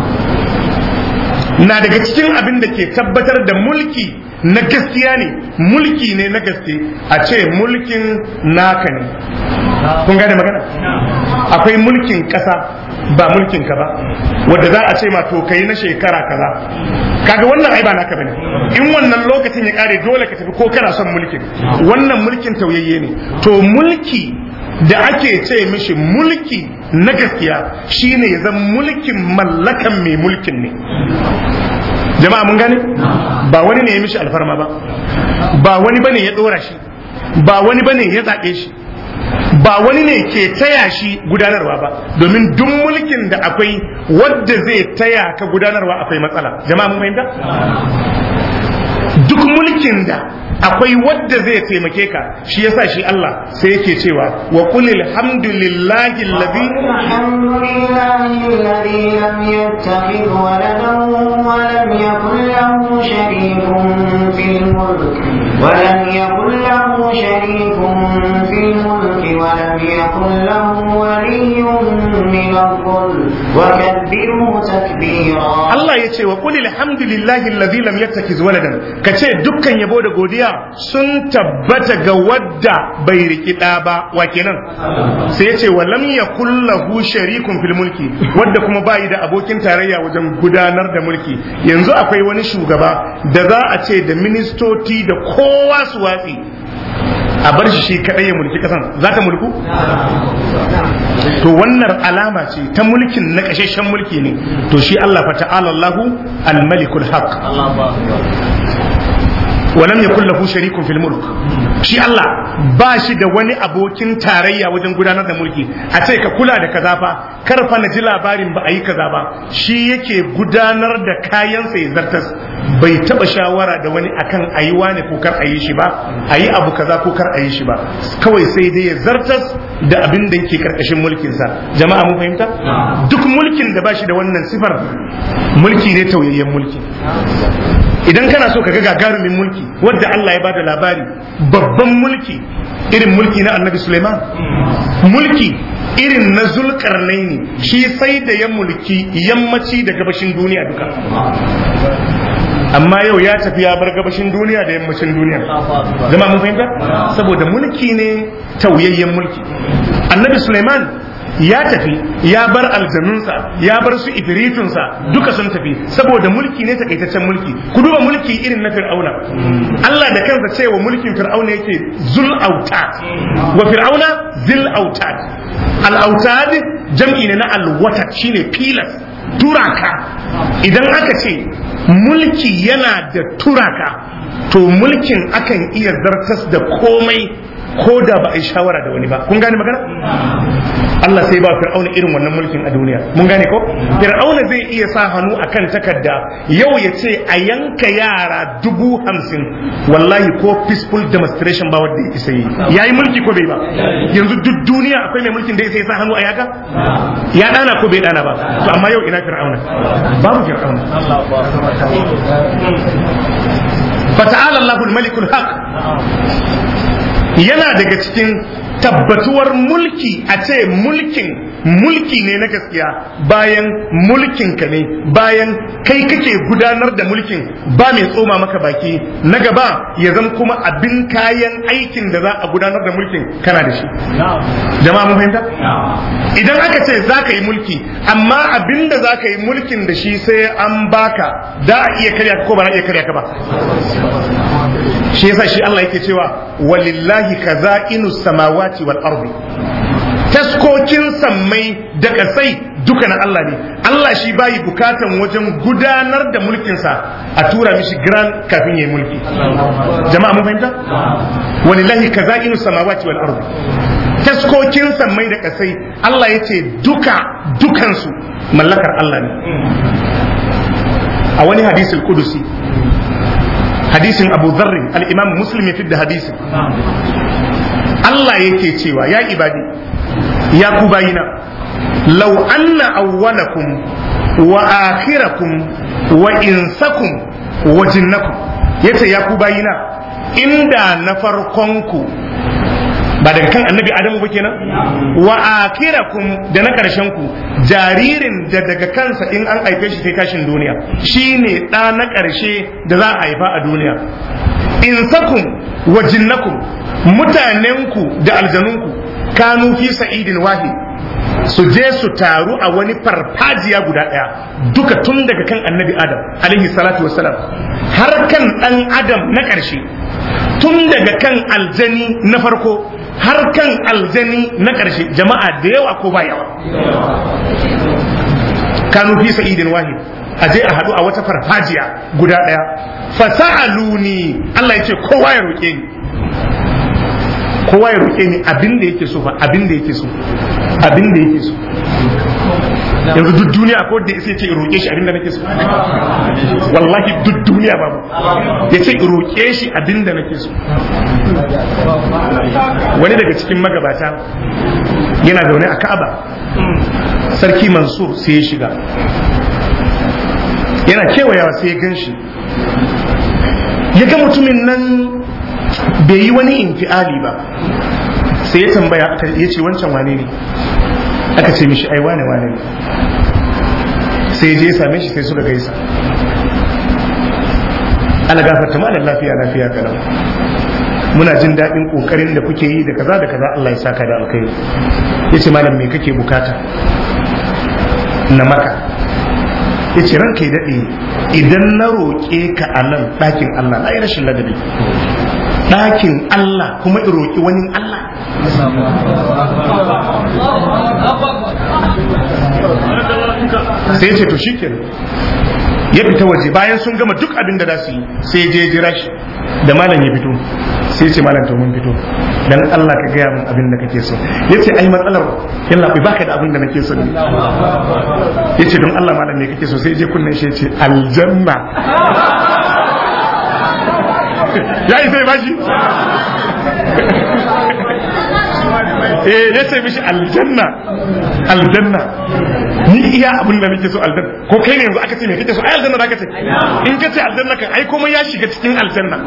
na daga cikin abin da ke tabbatar da mulki na gaskiya ne mulki ne na gaske a ce mulkin naka ne kun gane magana akwai mulkin kasa ba mulkin ka ba wadda za a ce ma to kai na shekara kaza kaga wannan ai ba naka bane in wannan lokacin ya kare dole ka tafi ko kana son mulkin wannan mulkin tauyayye ne to mulki da ake ce mishi mulki na gaskiya shine ya zama mulkin mallakan mai mulkin ne jama'a mun gane ba wani ne ya mishi alfarma ba ba wani bane ya dora shi ba wani bane ya zaɓe shi ba wani ne ke taya shi gudanarwa ba domin duk mulkin da akwai wadda zai taya ka gudanarwa akwai matsala jama'a mun fahimta duk mulkin da akwai wadda zai taimake ka shi yasa shi Allah sai yake cewa wa qul alhamdulillahi alladhi alhamdulillahi alladhi lam yattakhidh waladan wa lam yakul lahu sharikun fil mulk wa lam yakul lahu sharikun fil mulk wa lam yakul lahu waliyyun min adh-dhulm وكبره تكبيرا Allah ya ce wa qul alhamdulillahi alladhi lam yattakhiz waladan kace dukkan yabo da godiya sun tabbata ga wadda bai riki da ba wa kenan sai ya ce wa lam yakul lahu sharikun fil mulki wadda kuma bai da abokin tarayya wajen gudanar da mulki yanzu akwai wani shugaba da za a ce da ministoci da kowa su watsi a bar shi shi kadai ya mulki kasan za ta mulku to wannan alama ce ta mulkin na kashashen mulki ne to shi Allah fa ta'ala Allahu al-malikul haq ولم يكن له شريك في الملك shi Allah ba shi da wani abokin tarayya wajen gudanar da mulki a ce ka kula da kaza fa kar fa na ji labarin ba a yi kaza ba shi yake gudanar da kayansa ya zartas bai taba shawara da wani akan a yi wane ko kar a yi shi ba a yi abu kaza ko kar a yi shi ba kawai sai dai ya zartas da abin da yake karkashin mulkinsa jama'a mun fahimta duk mulkin da ba shi da wannan sifar mulki ne tauyayyen mulki idan kana so ka ga gagarumin mulki wadda Allah ya bada labari babban mulki irin mulki na annabi Suleiman mulki irin na zulkarnaini shi sai da ya mulki yammaci da gabashin duniya duka amma yau ya tafi ya bar gabashin duniya da yammacin duniya zama mun fahimta saboda mulki ne tauyayyen mulki annabi Suleiman ya tafi ya bar aljanunsa ya bar su ifiritunsa duka sun tafi saboda mulki ne takaitaccen mulki ku duba mulki irin na fir'auna Allah da kansa cewa mulkin fir'auna yake zul autad wa fir'auna zil autad al autad jam'i ne na al watad shine pilas turaka idan aka ce mulki yana da turaka to mulkin akan iya zartas da komai ko da ba a yi shawara da wani ba kun gane magana Allah sai ba fir'auna irin wannan mulkin a duniya mun gane ko fir'auna zai iya sa hannu akan takarda yau ya ce a yanka yara dubu hamsin wallahi ko peaceful demonstration ba wanda ya isa yi yayi mulki ko bai ba yanzu duk duniya akwai mai mulkin da ya sa hannu a yaka ya dana ko bai dana ba to amma yau ina fir'auna babu fir'auna fata'ala Allahul malikul haq yana daga cikin tabbatuwar mulki a ce mulkin mulki ne na gaskiya bayan mulkin ka ne bayan kai kake gudanar da mulkin ba mai tsoma maka baki na gaba ya zama kuma abin kayan aikin da za a gudanar da mulkin kana da shi jama'a mun fahimta idan aka ce za ka yi mulki amma abin da za ka yi mulkin da shi sai an baka da a iya karya ko ba na iya karya ka ba shi yasa shi Allah yake cewa walillahi kaza'inu samawati wal ardi taskokin sammai da kasai duka na Allah ne Allah shi bayi bukatan wajen gudanar da mulkinsa a tura mishi grand kafin yayi mulki jama'a mun fahimta walillahi kaza'inu samawati wal ardi taskokin sammai da kasai Allah yace duka dukansu mallakar Allah ne a wani hadisul kudusi hadisin abu zarrin al'imam muslim ya da hadisin Allah yake cewa ya ibadi ya ku bayina law anna awwalakum wa akhirakum wa insakum wa jinnakum yace ya ku bayina inda na farkonku ba daga kan annabi adamu ba kenan wa akirakum da na karshen ku jaririn da daga kansa in an haife shi sai tashin duniya shine ɗa na ƙarshe da za a haifa a duniya insakum wa jinnakum mutanenku da aljanunku kanu fi sa'idin wahid su je su taru a wani farfajiya guda ɗaya duka tun daga kan annabi adam alaihi salatu wassalam har kan ɗan adam na ƙarshe tun daga kan aljani na farko har kan aljani na ƙarshe jama'a da yawa ko ba yawa kanu fi sa'idin wahid a je a haɗu a wata farfajiya guda ɗaya fasa'aluni Allah ya ce kowa ya roƙe ni kowa ya roƙe ni abin da yake so fa abin da yake so abin da yake so yanzu duk duniya ko da sai ce roƙe shi abin da nake so wallahi duk duniya babu ya ce roƙe shi abin da nake so wani daga cikin magabata yana zaune a Ka'aba sarki Mansur sai ya shiga yana kewayawa sai ya gan shi ya ga mutumin nan bai yi wani infiali ba sai ya tambaya ya ce wancan wane ne aka ce mishi ai wane wane ne sai je same shi sai suka gaisa ana gafarta malam lafiya lafiya kalau muna jin daɗin ƙoƙarin da kuke yi da kaza da kaza Allah ya saka da alkhairi ya ce malam me kake bukata na maka ya ce ranka ya daɗe idan na roƙe ka a nan ɗakin Allah na yi rashin ladabi ɗakin Allah kuma in roƙi wani Allah sai ya ce to shikenan ya fita waje bayan sun gama duk abin da za su yi sai ya je jira shi da malam ya fito sai ce malam to mun fito dan Allah ka gaya min abin da kake so yace ai matsalar yalla bai baka da abin da nake so ne yace don Allah malam me kake so sai je kunnen shi yace aljanna ya yi sai bashi eh ya ce mishi aljanna aljanna ni iya abin da nake so aljanna ko kai ne yanzu aka ce me kake so ai aljanna zaka ce in ka ce aljanna kan ai komai ya shiga cikin aljanna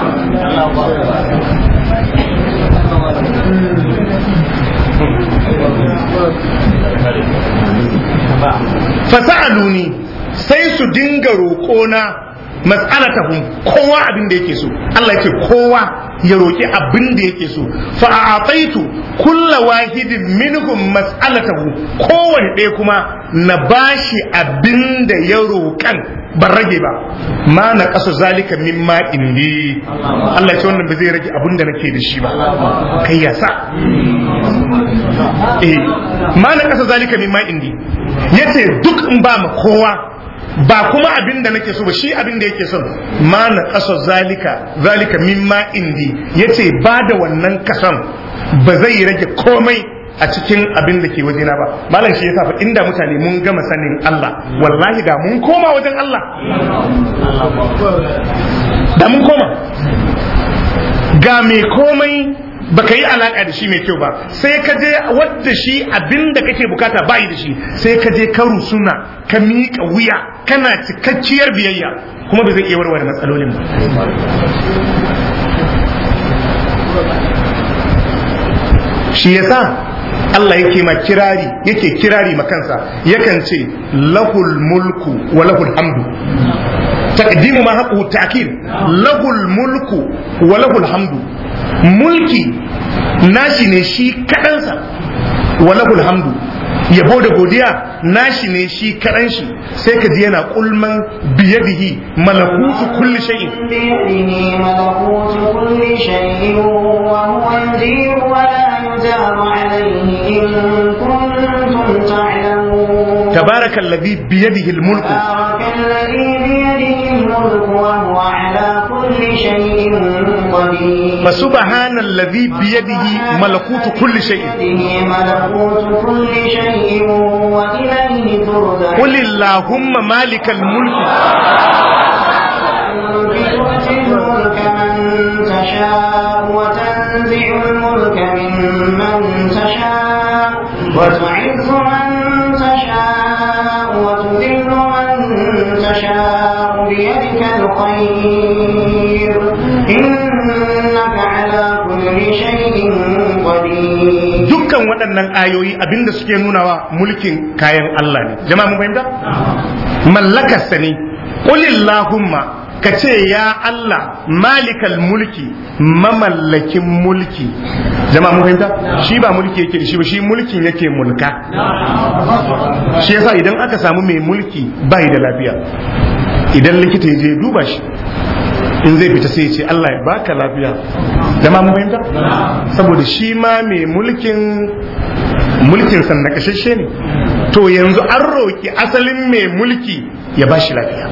fasa'aluni sai su dinga roƙona mas'alatahum kowa abin da yake so Allah yake kowa ya roki abin da yake so fa a'taitu kulla wahidin minhum mas'alatahu kowane ɗaya kuma na bashi abin da ya roƙan ban rage ba ma na ƙasa zalika min ma indi Allah ya ce wannan ba zai rage abin da nake da shi ba kai ya sa eh ma na ƙasa zalika min ma indi yace duk in ba ma kowa ba kuma abin da nake so ba shi abin da yake son ma na kaso zalika zalika mimma indi yace ba da wannan kason ba zai rage komai a cikin abin da ke wajena ba malam shi yasa fa inda mutane mun gama sanin Allah wallahi da mun koma wajen Allah da mun koma ga mai komai baka yi alaka da shi mai kyau ba sai ka je wadda shi abin da kake bukata bayi da shi sai ka je ka rusuna ka miƙa wuya kana cikakkiyar biyayya kuma ba zai iya warware matsalolin ba shi yasa Allah yake ma kirari yake kirari ma kansa yakan ce lahul mulku wa lahul hamdu taqdimu ma haqu ta'kid lahul mulku wa lahul hamdu mulki nashi ne shi kaɗansa walahul hamdu yabo da godiya nashi ne shi kaɗan shi sai ka ji yana kulman biyadihi malakutu kulli shay'in بيده ملكوت كل شيء وهو يجير ولا يجار عليه إن كنتم تعلمون تبارك الذي بيده الملك تبارك الذي بيده الملك وهو على كل شيء قدير فسبحان الذي بيده ملكوت كل شيء بيده ملكوت كل شيء وإليه ترجع قل اللهم مالك الملك تؤتي الملك من تشاء وتنزع الملك ممن تشاء وتعز من تشاء وتذل من تشاء بيدك الخير إنك على كل شيء قدير dukkan waɗannan ayoyi abinda suke nunawa mulkin kayan Allah ne jama'a mun fahimta mallakarsa ne qulillahumma ka ce ya Allah malikal mulki mamallakin mulki jama'a mun fahimta shi ba mulki yake da shi ba shi mulkin yake mulka shi yasa idan aka samu mai mulki bai da lafiya idan likita ya je duba shi in zai fita sai ya ce Allah ya baka lafiya jama'a mun fahimta saboda shi ma mai mulkin mulkin sannan kashashe ne to yanzu an roki asalin mai mulki ya bashi lafiya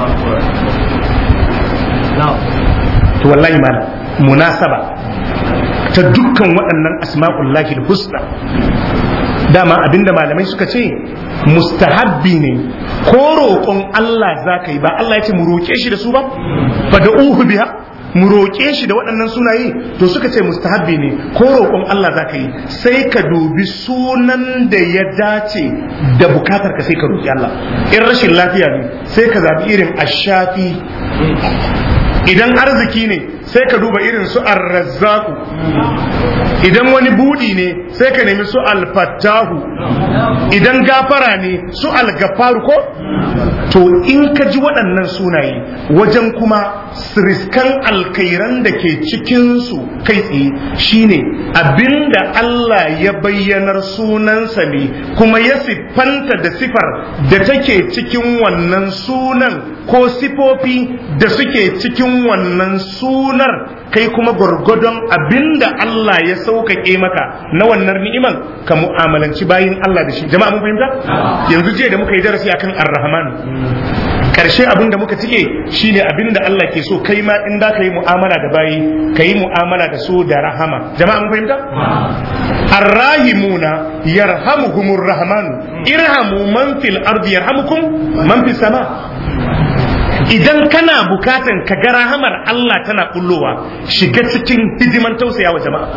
to wallahi malam munasaba ta dukkan waɗannan asma'ullahi husna dama abinda malamai suka ce mustahabbi ne ko roƙon Allah za ka yi ba Allah ya ce mu roƙe shi da su ba fa da uhu biha mu roƙe shi da waɗannan sunaye to suka ce mustahabbi ne ko roƙon Allah za ka yi sai ka dubi sunan da ya dace da bukatar ka sai ka roƙi Allah in rashin lafiya ne sai ka zaɓi irin ashafi idan arziki ne sai ka duba irin su arrazzaku idan wani budi ne sai ka nemi su alfattahu idan gafara ne su algafaru ko to in ka ji waɗannan sunaye wajen kuma riskan alkairan da ke cikinsu kai tsaye shine abinda Allah ya bayyanar sunansa ne kuma ya siffanta da sifar da take cikin wannan sunan ko sifofi da suke cikin wannan sunar kai kuma gwargwadon abinda Allah ya sauƙaƙe maka na wannan ni'iman ka mu'amalanci bayin Allah da shi jama'a mun fahimta yanzu jiya da muka yi darasi akan ar-rahman karshe abin da muka cike shine abin da Allah ke so kai ma in da ka yi mu'amala da bayi ka yi mu'amala da su da rahama jama'a mun fahimta arrahimuna yarhamuhumur rahman irhamu man fil ardi yarhamukum man fis sama idan kana bukatan ka ga rahamar Allah tana kullowa shiga cikin hidiman tausaya wa jama'a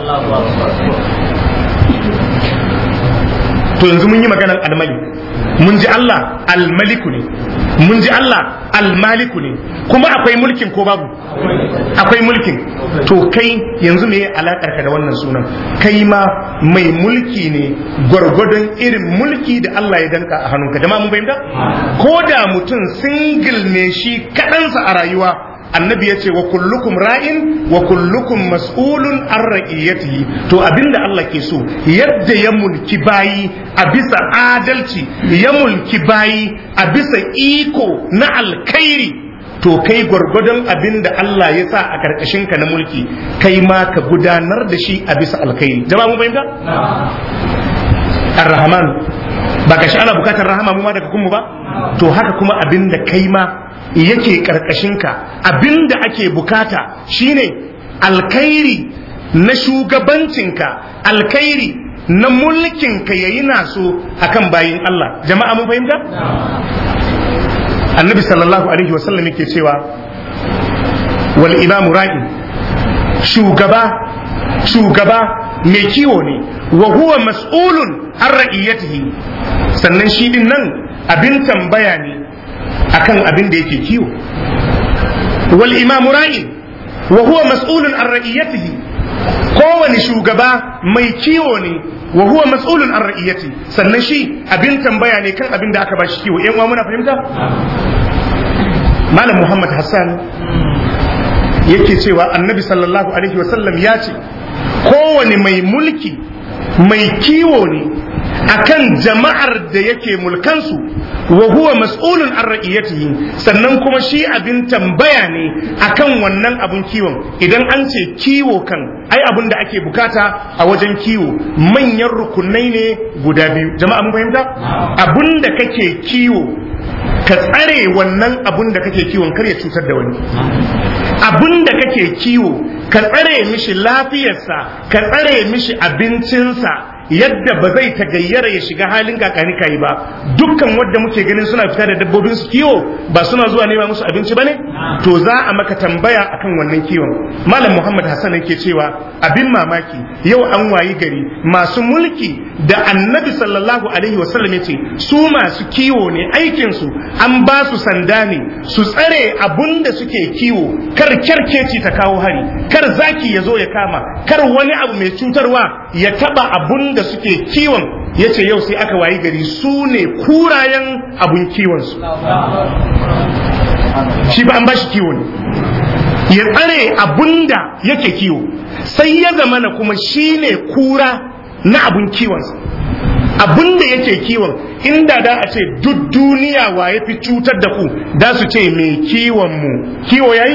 to yanzu mun yi maganan almali mun ji Allah almaliku ne mun ji Allah almaliku ne kuma akwai mulkin ko babu akwai mulkin to kai yanzu me alakar ka da wannan sunan kai ma mai mulki ne gwargwadon irin mulki da Allah ya danka a hannunka jama'a mun fahimta ko da mutum single ne shi kaɗansa a rayuwa annabi ya ce wa kullukum ra'in wa kullukum mas'ulun an ra'iyatihi to abinda Allah ke so yadda ya mulki bayi a bisa adalci ya mulki bayi a bisa iko na alkhairi to kai gwargwadon abinda Allah ya sa a karkashin ka na mulki kai ma ka gudanar da shi a bisa alkhairi jama'a mun fahimta ar-rahman ba ka shi ana bukatar rahama mu ma daga kunmu ba to haka kuma abinda kai ma yake karkashinka abinda ake bukata shine alkhairi na shugabancinka alkhairi na mulkinka yayi naso akan bayin Allah jama'a mun fahimta annabi sallallahu alaihi wasallam yake cewa wal imamu ra'i shugaba shugaba mai kiwo ne wa huwa mas'ulun an ra'iyatihi sannan shi din nan abin tambaya ne akan abin da yake kiwo wal imamu ra'in wa huwa mas'ulun an ra'iyatihi kowane shugaba mai kiwo ne wa huwa mas'ulun an ra'iyati sannan shi abin tambaya ne kan abin da aka bashi kiwo yan uwa muna fahimta malam muhammad hassan yake cewa annabi sallallahu alaihi wasallam ya ce kowane mai mulki mai kiwo ne akan jama'ar da yake mulkansu wa huwa mas'ulun an ra'iyatihi sannan kuma shi abin tambaya ne akan wannan abun kiwon idan an ce kiwo kan ai abin da ake bukata a wajen kiwo manyan rukunai ne guda biyu jama'a mun fahimta abun da kake kiwo ka tsare wannan abun da kake kiwon kar ya cutar da wani abun da kake kiwo ka tsare mishi lafiyarsa ka tsare mishi abincinsa yadda ba zai tagayyara ya shiga halin kakani kayi ba dukkan wadda muke ganin suna fita da dabbobin su kiwo ba suna zuwa nema musu abinci bane to za a maka tambaya akan wannan kiwon malam muhammad hassan yake cewa abin mamaki yau an wayi gari masu mulki da annabi sallallahu alaihi wasallam yace su masu kiwo ne aikin su an ba su sanda ne su tsare abun da suke kiwo kar kyarkeci ta kawo hari kar zaki ya zo ya kama kar wani abu mai cutarwa ya taba abun da suke kiwon ya ce yau sai aka wayi gari su ne kurayen abun kiwonsu shi ba an ba shi kiwo ne ya tsare abun da yake kiwo sai ya zama na kuma shi ne kura na abun kiwonsa abun da yake kiwon inda da a ce duk duniya wa ya fi cutar da ku da su ce mai kiwon mu kiwo yayi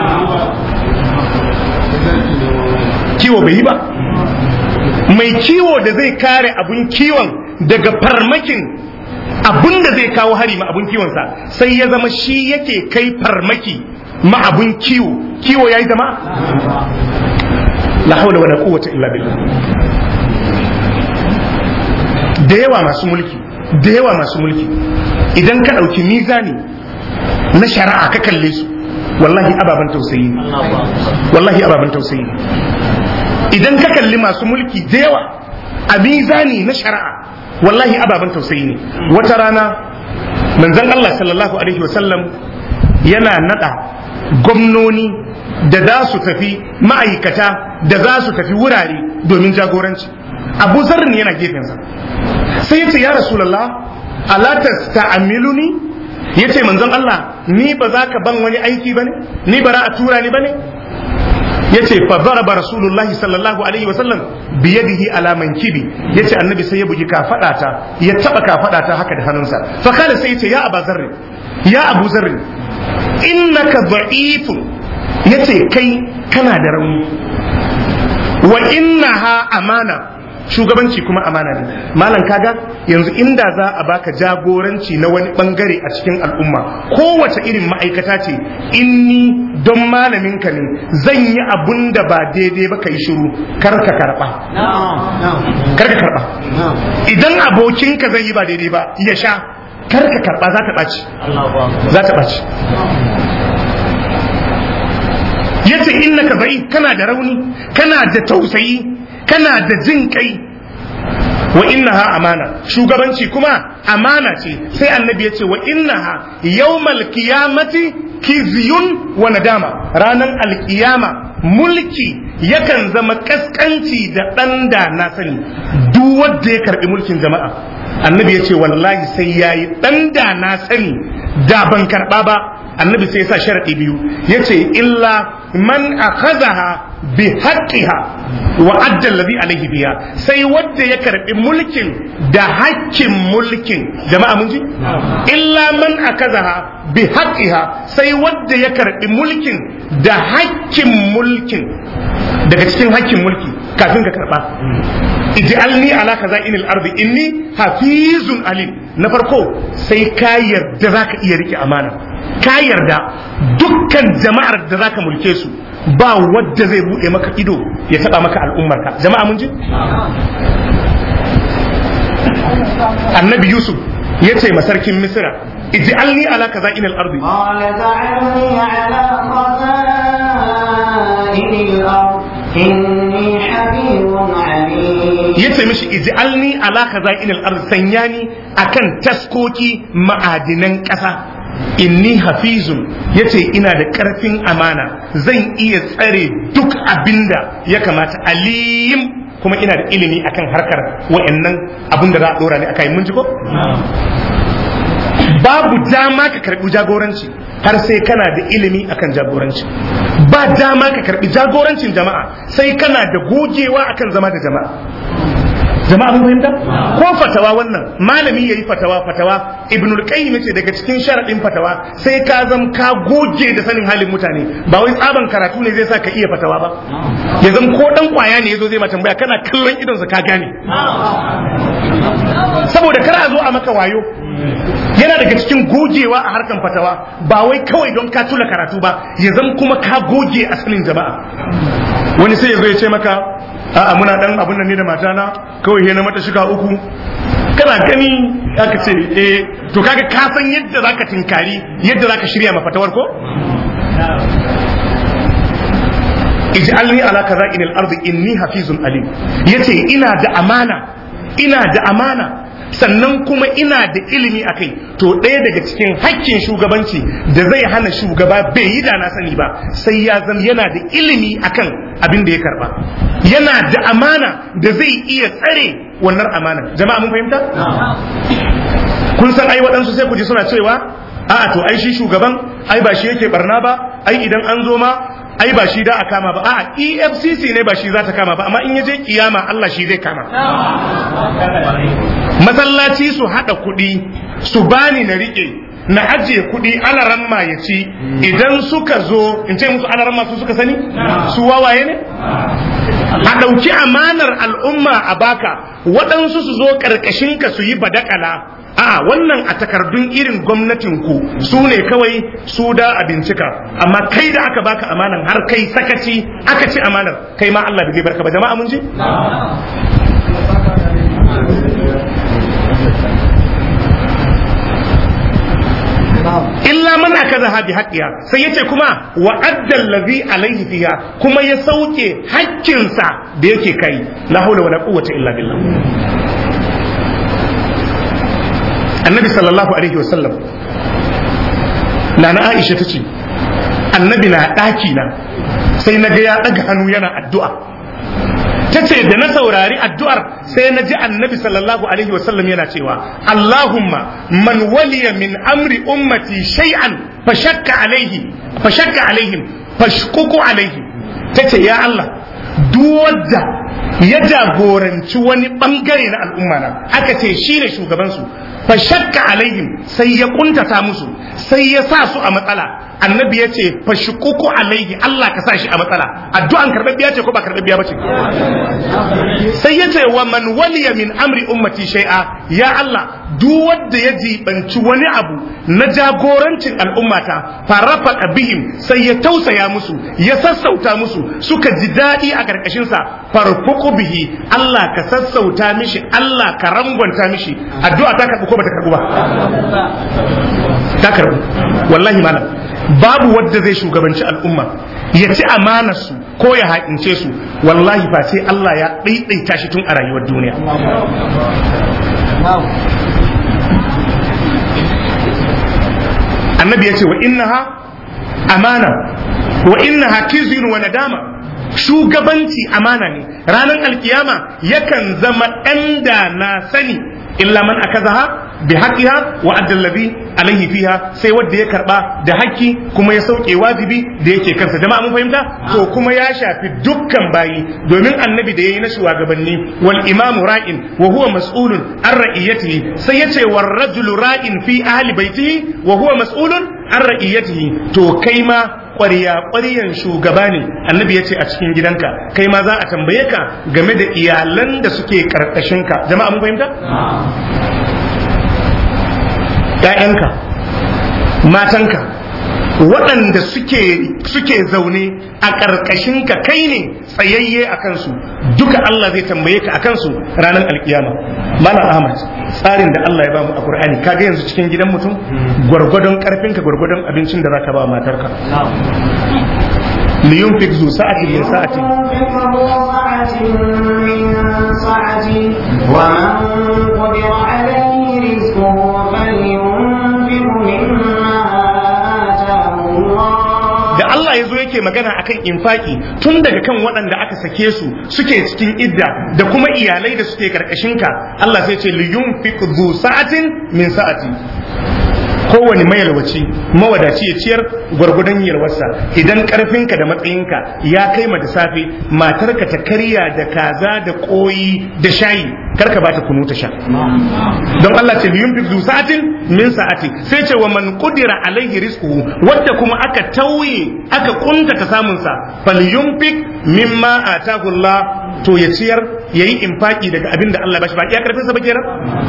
kiwo bai yi ba mai kiwo da zai kare abun kiwon daga farmakin abun da zai kawo hari ma abun kiwonsa sai ya zama shi yake kai farmaki ma abun kiwo kiwo yayi zama la haula wala quwwata illa billah da yawa masu mulki da yawa masu mulki idan ka ɗauki mizani na shari'a ka kalle su wallahi ababen tausayi ne wallahi ababen tausayi ne idan ka kalli masu mulki da yawa a mizani na shari'a wallahi ababen tausayi ne wata rana manzon Allah sallallahu alaihi wasallam yana nada gwamnoni da za su tafi ma'aikata da za su tafi wurare domin jagoranci abu zarrin yana gefensa sai ya ce ya rasulallah ala tasta'amiluni ya ce manzon Allah ni ba za ka ban wani aiki ba ne ni ba a tura ni ba ne ya ce fa zaraba rasulullahi sallallahu alaihi wasallam biyadihi ala mankibi ya ce annabi sai ya bugi kafadata ya taba kafadata haka da hannunsa fa kala sai ya ce ya aba zarri ya abu zarri innaka dha'ifun ya ce kai kana da rauni wa innaha amana shugabanci kuma amana ne malam kaga yanzu inda za a baka jagoranci na wani bangare a cikin al'umma kowace irin ma'aikata ce inni don malamin ka ne zan yi abun da ba daidai ba ka yi shiru kar ka karba kar ka karba idan abokinka zai yi ba daidai ba ya sha kar ka karba za ta ɓaci za ta ɓaci yace innaka bai kana da rauni kana da tausayi kana da jin kai wa innaha amana shugabanci kuma amana ce sai annabi ya ce wa innaha yawmal qiyamati kizyun wa nadama ranan alkiyama mulki yakan zama kaskanci da ɗan da na sani duk wanda ya karbi mulkin jama'a annabi ya ce wallahi sai yayi ɗan da na sani da ban karɓa ba annabi sai ya sa sharaɗi biyu ya ce illa man akhadhaha bi haqqiha wa adda alladhi alayhi biya sai wanda ya karbi mulkin da hakkin mulkin jama'a mun ji illa man akazaha bi haqqiha sai wanda ya karbi mulkin da hakkin mulkin daga cikin hakkin mulki kafin ka karba ij'alni ala kaza'inil ardi inni hafizun alim na farko sai ka yarda zaka iya rike amana ka yarda dukkan jama'ar da zaka mulke su ba wadda zai bude maka ido ya taba maka al'ummarka jama'a mun ji annabi yusuf ya ce masarkin misira ij'alni ala kaza'inil ardi إني حفيظ عليم yace mishi ij'alni ala kaza'inil ard sanyani akan taskoki ma'adinan ƙasa inni hafizun yace ina da ƙarfin amana zan iya tsare duk abinda ya kamata alim kuma ina da ilimi akan harkar wa'annan abin da za a dora ni akai mun ji ko babu dama ka karbi jagoranci har sai kana da ilimi akan jagoranci ba dama ka karbi jagorancin jama'a sai kana da gogewa akan zama da jama'a jama'a mun fahimta ko fatawa wannan malami yayi fatawa fatawa ibnul qayyim ce daga cikin sharadin fatawa sai ka zam ka goge da sanin halin mutane ba wai tsaban karatu ne zai sa ka iya fatawa ba ya zam ko dan kwaya ne yazo zai ma tambaya kana kallon idon sa ka gane saboda kar a zo a maka wayo yana daga cikin gogewa a harkan fatawa ba wai kawai don ka tula karatu ba ya zam kuma ka goge asalin jama'a wani sai ya zo ya ce maka a'a muna dan abun nan ne da matana kawai he na mata shiga uku kana gani aka ce eh to kaga ka san yadda zaka tinkari yadda zaka shirya ma fatawar ko ij'alni ala kaza'inil ardi inni hafizun alim yace ina da amana ina da amana sannan kuma ina da ilimi a kai to ɗaya daga cikin hakkin shugabanci da zai hana shugaba bai yi da na sani ba sai ya zama yana da ilimi akan abin da ya karba yana da amana da zai iya tsare wannan amana jama'a mun fahimta kun san ai waɗansu sai ku ji suna cewa a'a to ai shi shugaban ai ba shi yake barna ba ai idan an zo ma ai ba shi da a kama ba a'a EFCC ne ba shi za ta kama ba amma in ya je kiyama Allah shi zai kama masallaci su hada kuɗi su bani na rike na ajiye kuɗi alaramma ya ci idan suka zo in ce musu alaramma su suka sani su wawaye ne a ɗauki amanar al'umma a baka waɗansu su zo ƙarƙashinka su yi badakala a wannan a takardun irin gwamnatinku su ne kawai su da a bincika amma kai da aka baka amanan har kai sakaci aka ci amanar kai ma Allah bai barka ba jama'a mun ji illa man akazaha bi haqqiha sai yace kuma wa adda allazi alaihi fiha kuma ya sauke haƙƙinsa da yake kai la hawla wala quwwata illa billah annabi sallallahu alaihi wasallam nana aisha ta ce annabi na ɗaki na sai na ga ya ɗaga hannu yana addu'a ta ce da na saurari addu'ar sai na ji annabi sallallahu alaihi wasallam yana cewa Allahumma man waliya min amri ummati shay'an fashakka alaihi fashakka alaihim fashkuku alaihi ta ce ya Allah duk wadda ya jagoranci wani bangare na al'umma na aka ce shi ne shugabansu fa shakka alaihim sai ya kuntata musu sai ya sa su a matsala annabi ya ce fa shukuku alaihi Allah ka sa shi a matsala addu'an karɓaɓɓiya ce ko ba karɓaɓɓiya ba ce sai ya ce wa man waliya min amri ummati shay'a ya Allah duk wanda ya jibanci wani abu na jagorancin al'ummata farafa bihim sai ya tausaya musu ya sassauta musu suka ji daɗi a ƙarƙashinsa farfuku bihi Allah ka sassauta mishi Allah ka rangwanta mishi addu'a ta karɓi ko ba ta karɓi ba ta karɓi wallahi malam babu wadda zai shugabanci al'umma ya ci amanarsu ko ya haƙince su wallahi ba sai Allah ya ɗaiɗaita shi tun a rayuwar duniya annabi ya ce wa innaha amana wa innaha kizun wa nadama shugabanci amana ne ranar alkiyama yakan zama ɗan da na sani illa man akazaha bi haqqiha wa adda alladhi alaihi fiha sai wanda ya karba da haƙƙi kuma ya sauke wajibi da yake kansa jama'a mun fahimta to kuma ya shafi dukkan bayi domin annabi da yayi na shugabanni wal imamu ra'in wa huwa mas'ulun an ra'iyatihi sai yace war rajulu ra'in fi ahli baitihi wa huwa mas'ulun an ra'iyatihi to kai ma ƙwarya ƙwaryan shugaba ne annabi ya ce a cikin gidanka kai ma za a tambaye ka game da iyalan da suke ƙarƙashinka jama'a mun fahimta ‘ya'yanka matanka waɗanda suke suke zaune a ƙarƙashinka kai ne tsayayye a kansu duka Allah zai tambaye ka a kansu ranar alkiyama Malam Ahmad tsarin da Allah ya bamu a Qur'ani kaga yanzu cikin gidan mutum gwargwadon karfinka gwargwadon abincin da zaka ba matarka liyunfik zu sa'atin min sa'ati ومن قدر عليه رزقه فلينفق مما آتاه الله da Allah ya zo yake magana akan infaki tun daga kan waɗanda aka sake su suke cikin idda da kuma iyalai da suke karkashinka Allah sai ce liyunfik zu sa'atin min sa'ati kowane mayalwaci mawadaci ya ciyar gwargwadon yalwarsa idan karfinka da matsayinka ya kai ma da safe matarka ta karya da kaza da koyi da shayi karka ba ta kunu ta sha don Allah ce liyun zu sa'atin min sa'ati sai ce wa man qudira alaihi rizquhu wanda kuma aka tauye aka kunta ta samun sa falyunfik mimma atahu Allah to ya ciyar yayi infaki daga abin da Allah ya bashi ba iya karfin sa ba kenan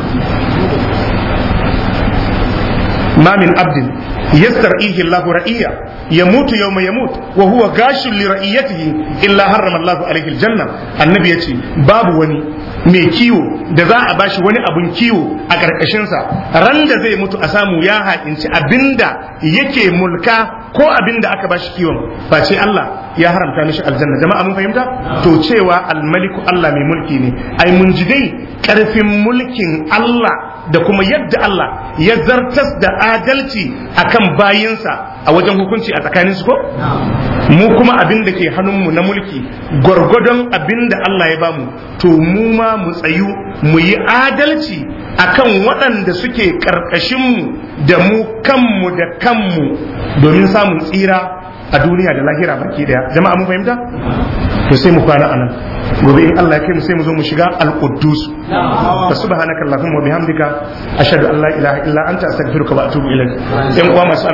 ما من عبد يسترعيه الله رئيا يموت يوم يموت وهو غاش لرئيته إلا حرم الله عليه الجنة النبي يتي باب وني mai kiwo da za a bashi wani abun kiwo a ƙarƙashinsa ran da zai mutu a samu ya haƙinci abinda yake mulka ko abinda aka bashi kiwon ba ce Allah ya haramta mishi aljanna jama'a mun fahimta to cewa almaliku Allah mai mulki ne ai mun ji dai ƙarfin mulkin Allah da kuma yadda Allah ya zartas da adalci akan bayinsa a wajen hukunci a tsakaninsu ko mu kuma abin da ke hannunmu na mulki gwargwadon abin da Allah ya bamu to mu ma mu tsayu mu yi adalci akan waɗanda suke ƙarƙashinmu da mu kanmu da kanmu domin samun tsira a duniya da lahira baki daya jama'a mun fahimta to sai mu kwana anan gobe in Allah ya kai mu sai mu zo mu shiga al-quddus fa subhanaka allahumma wa bihamdika ashhadu an la ilaha illa anta astaghfiruka wa atubu ilaik yan uwa masu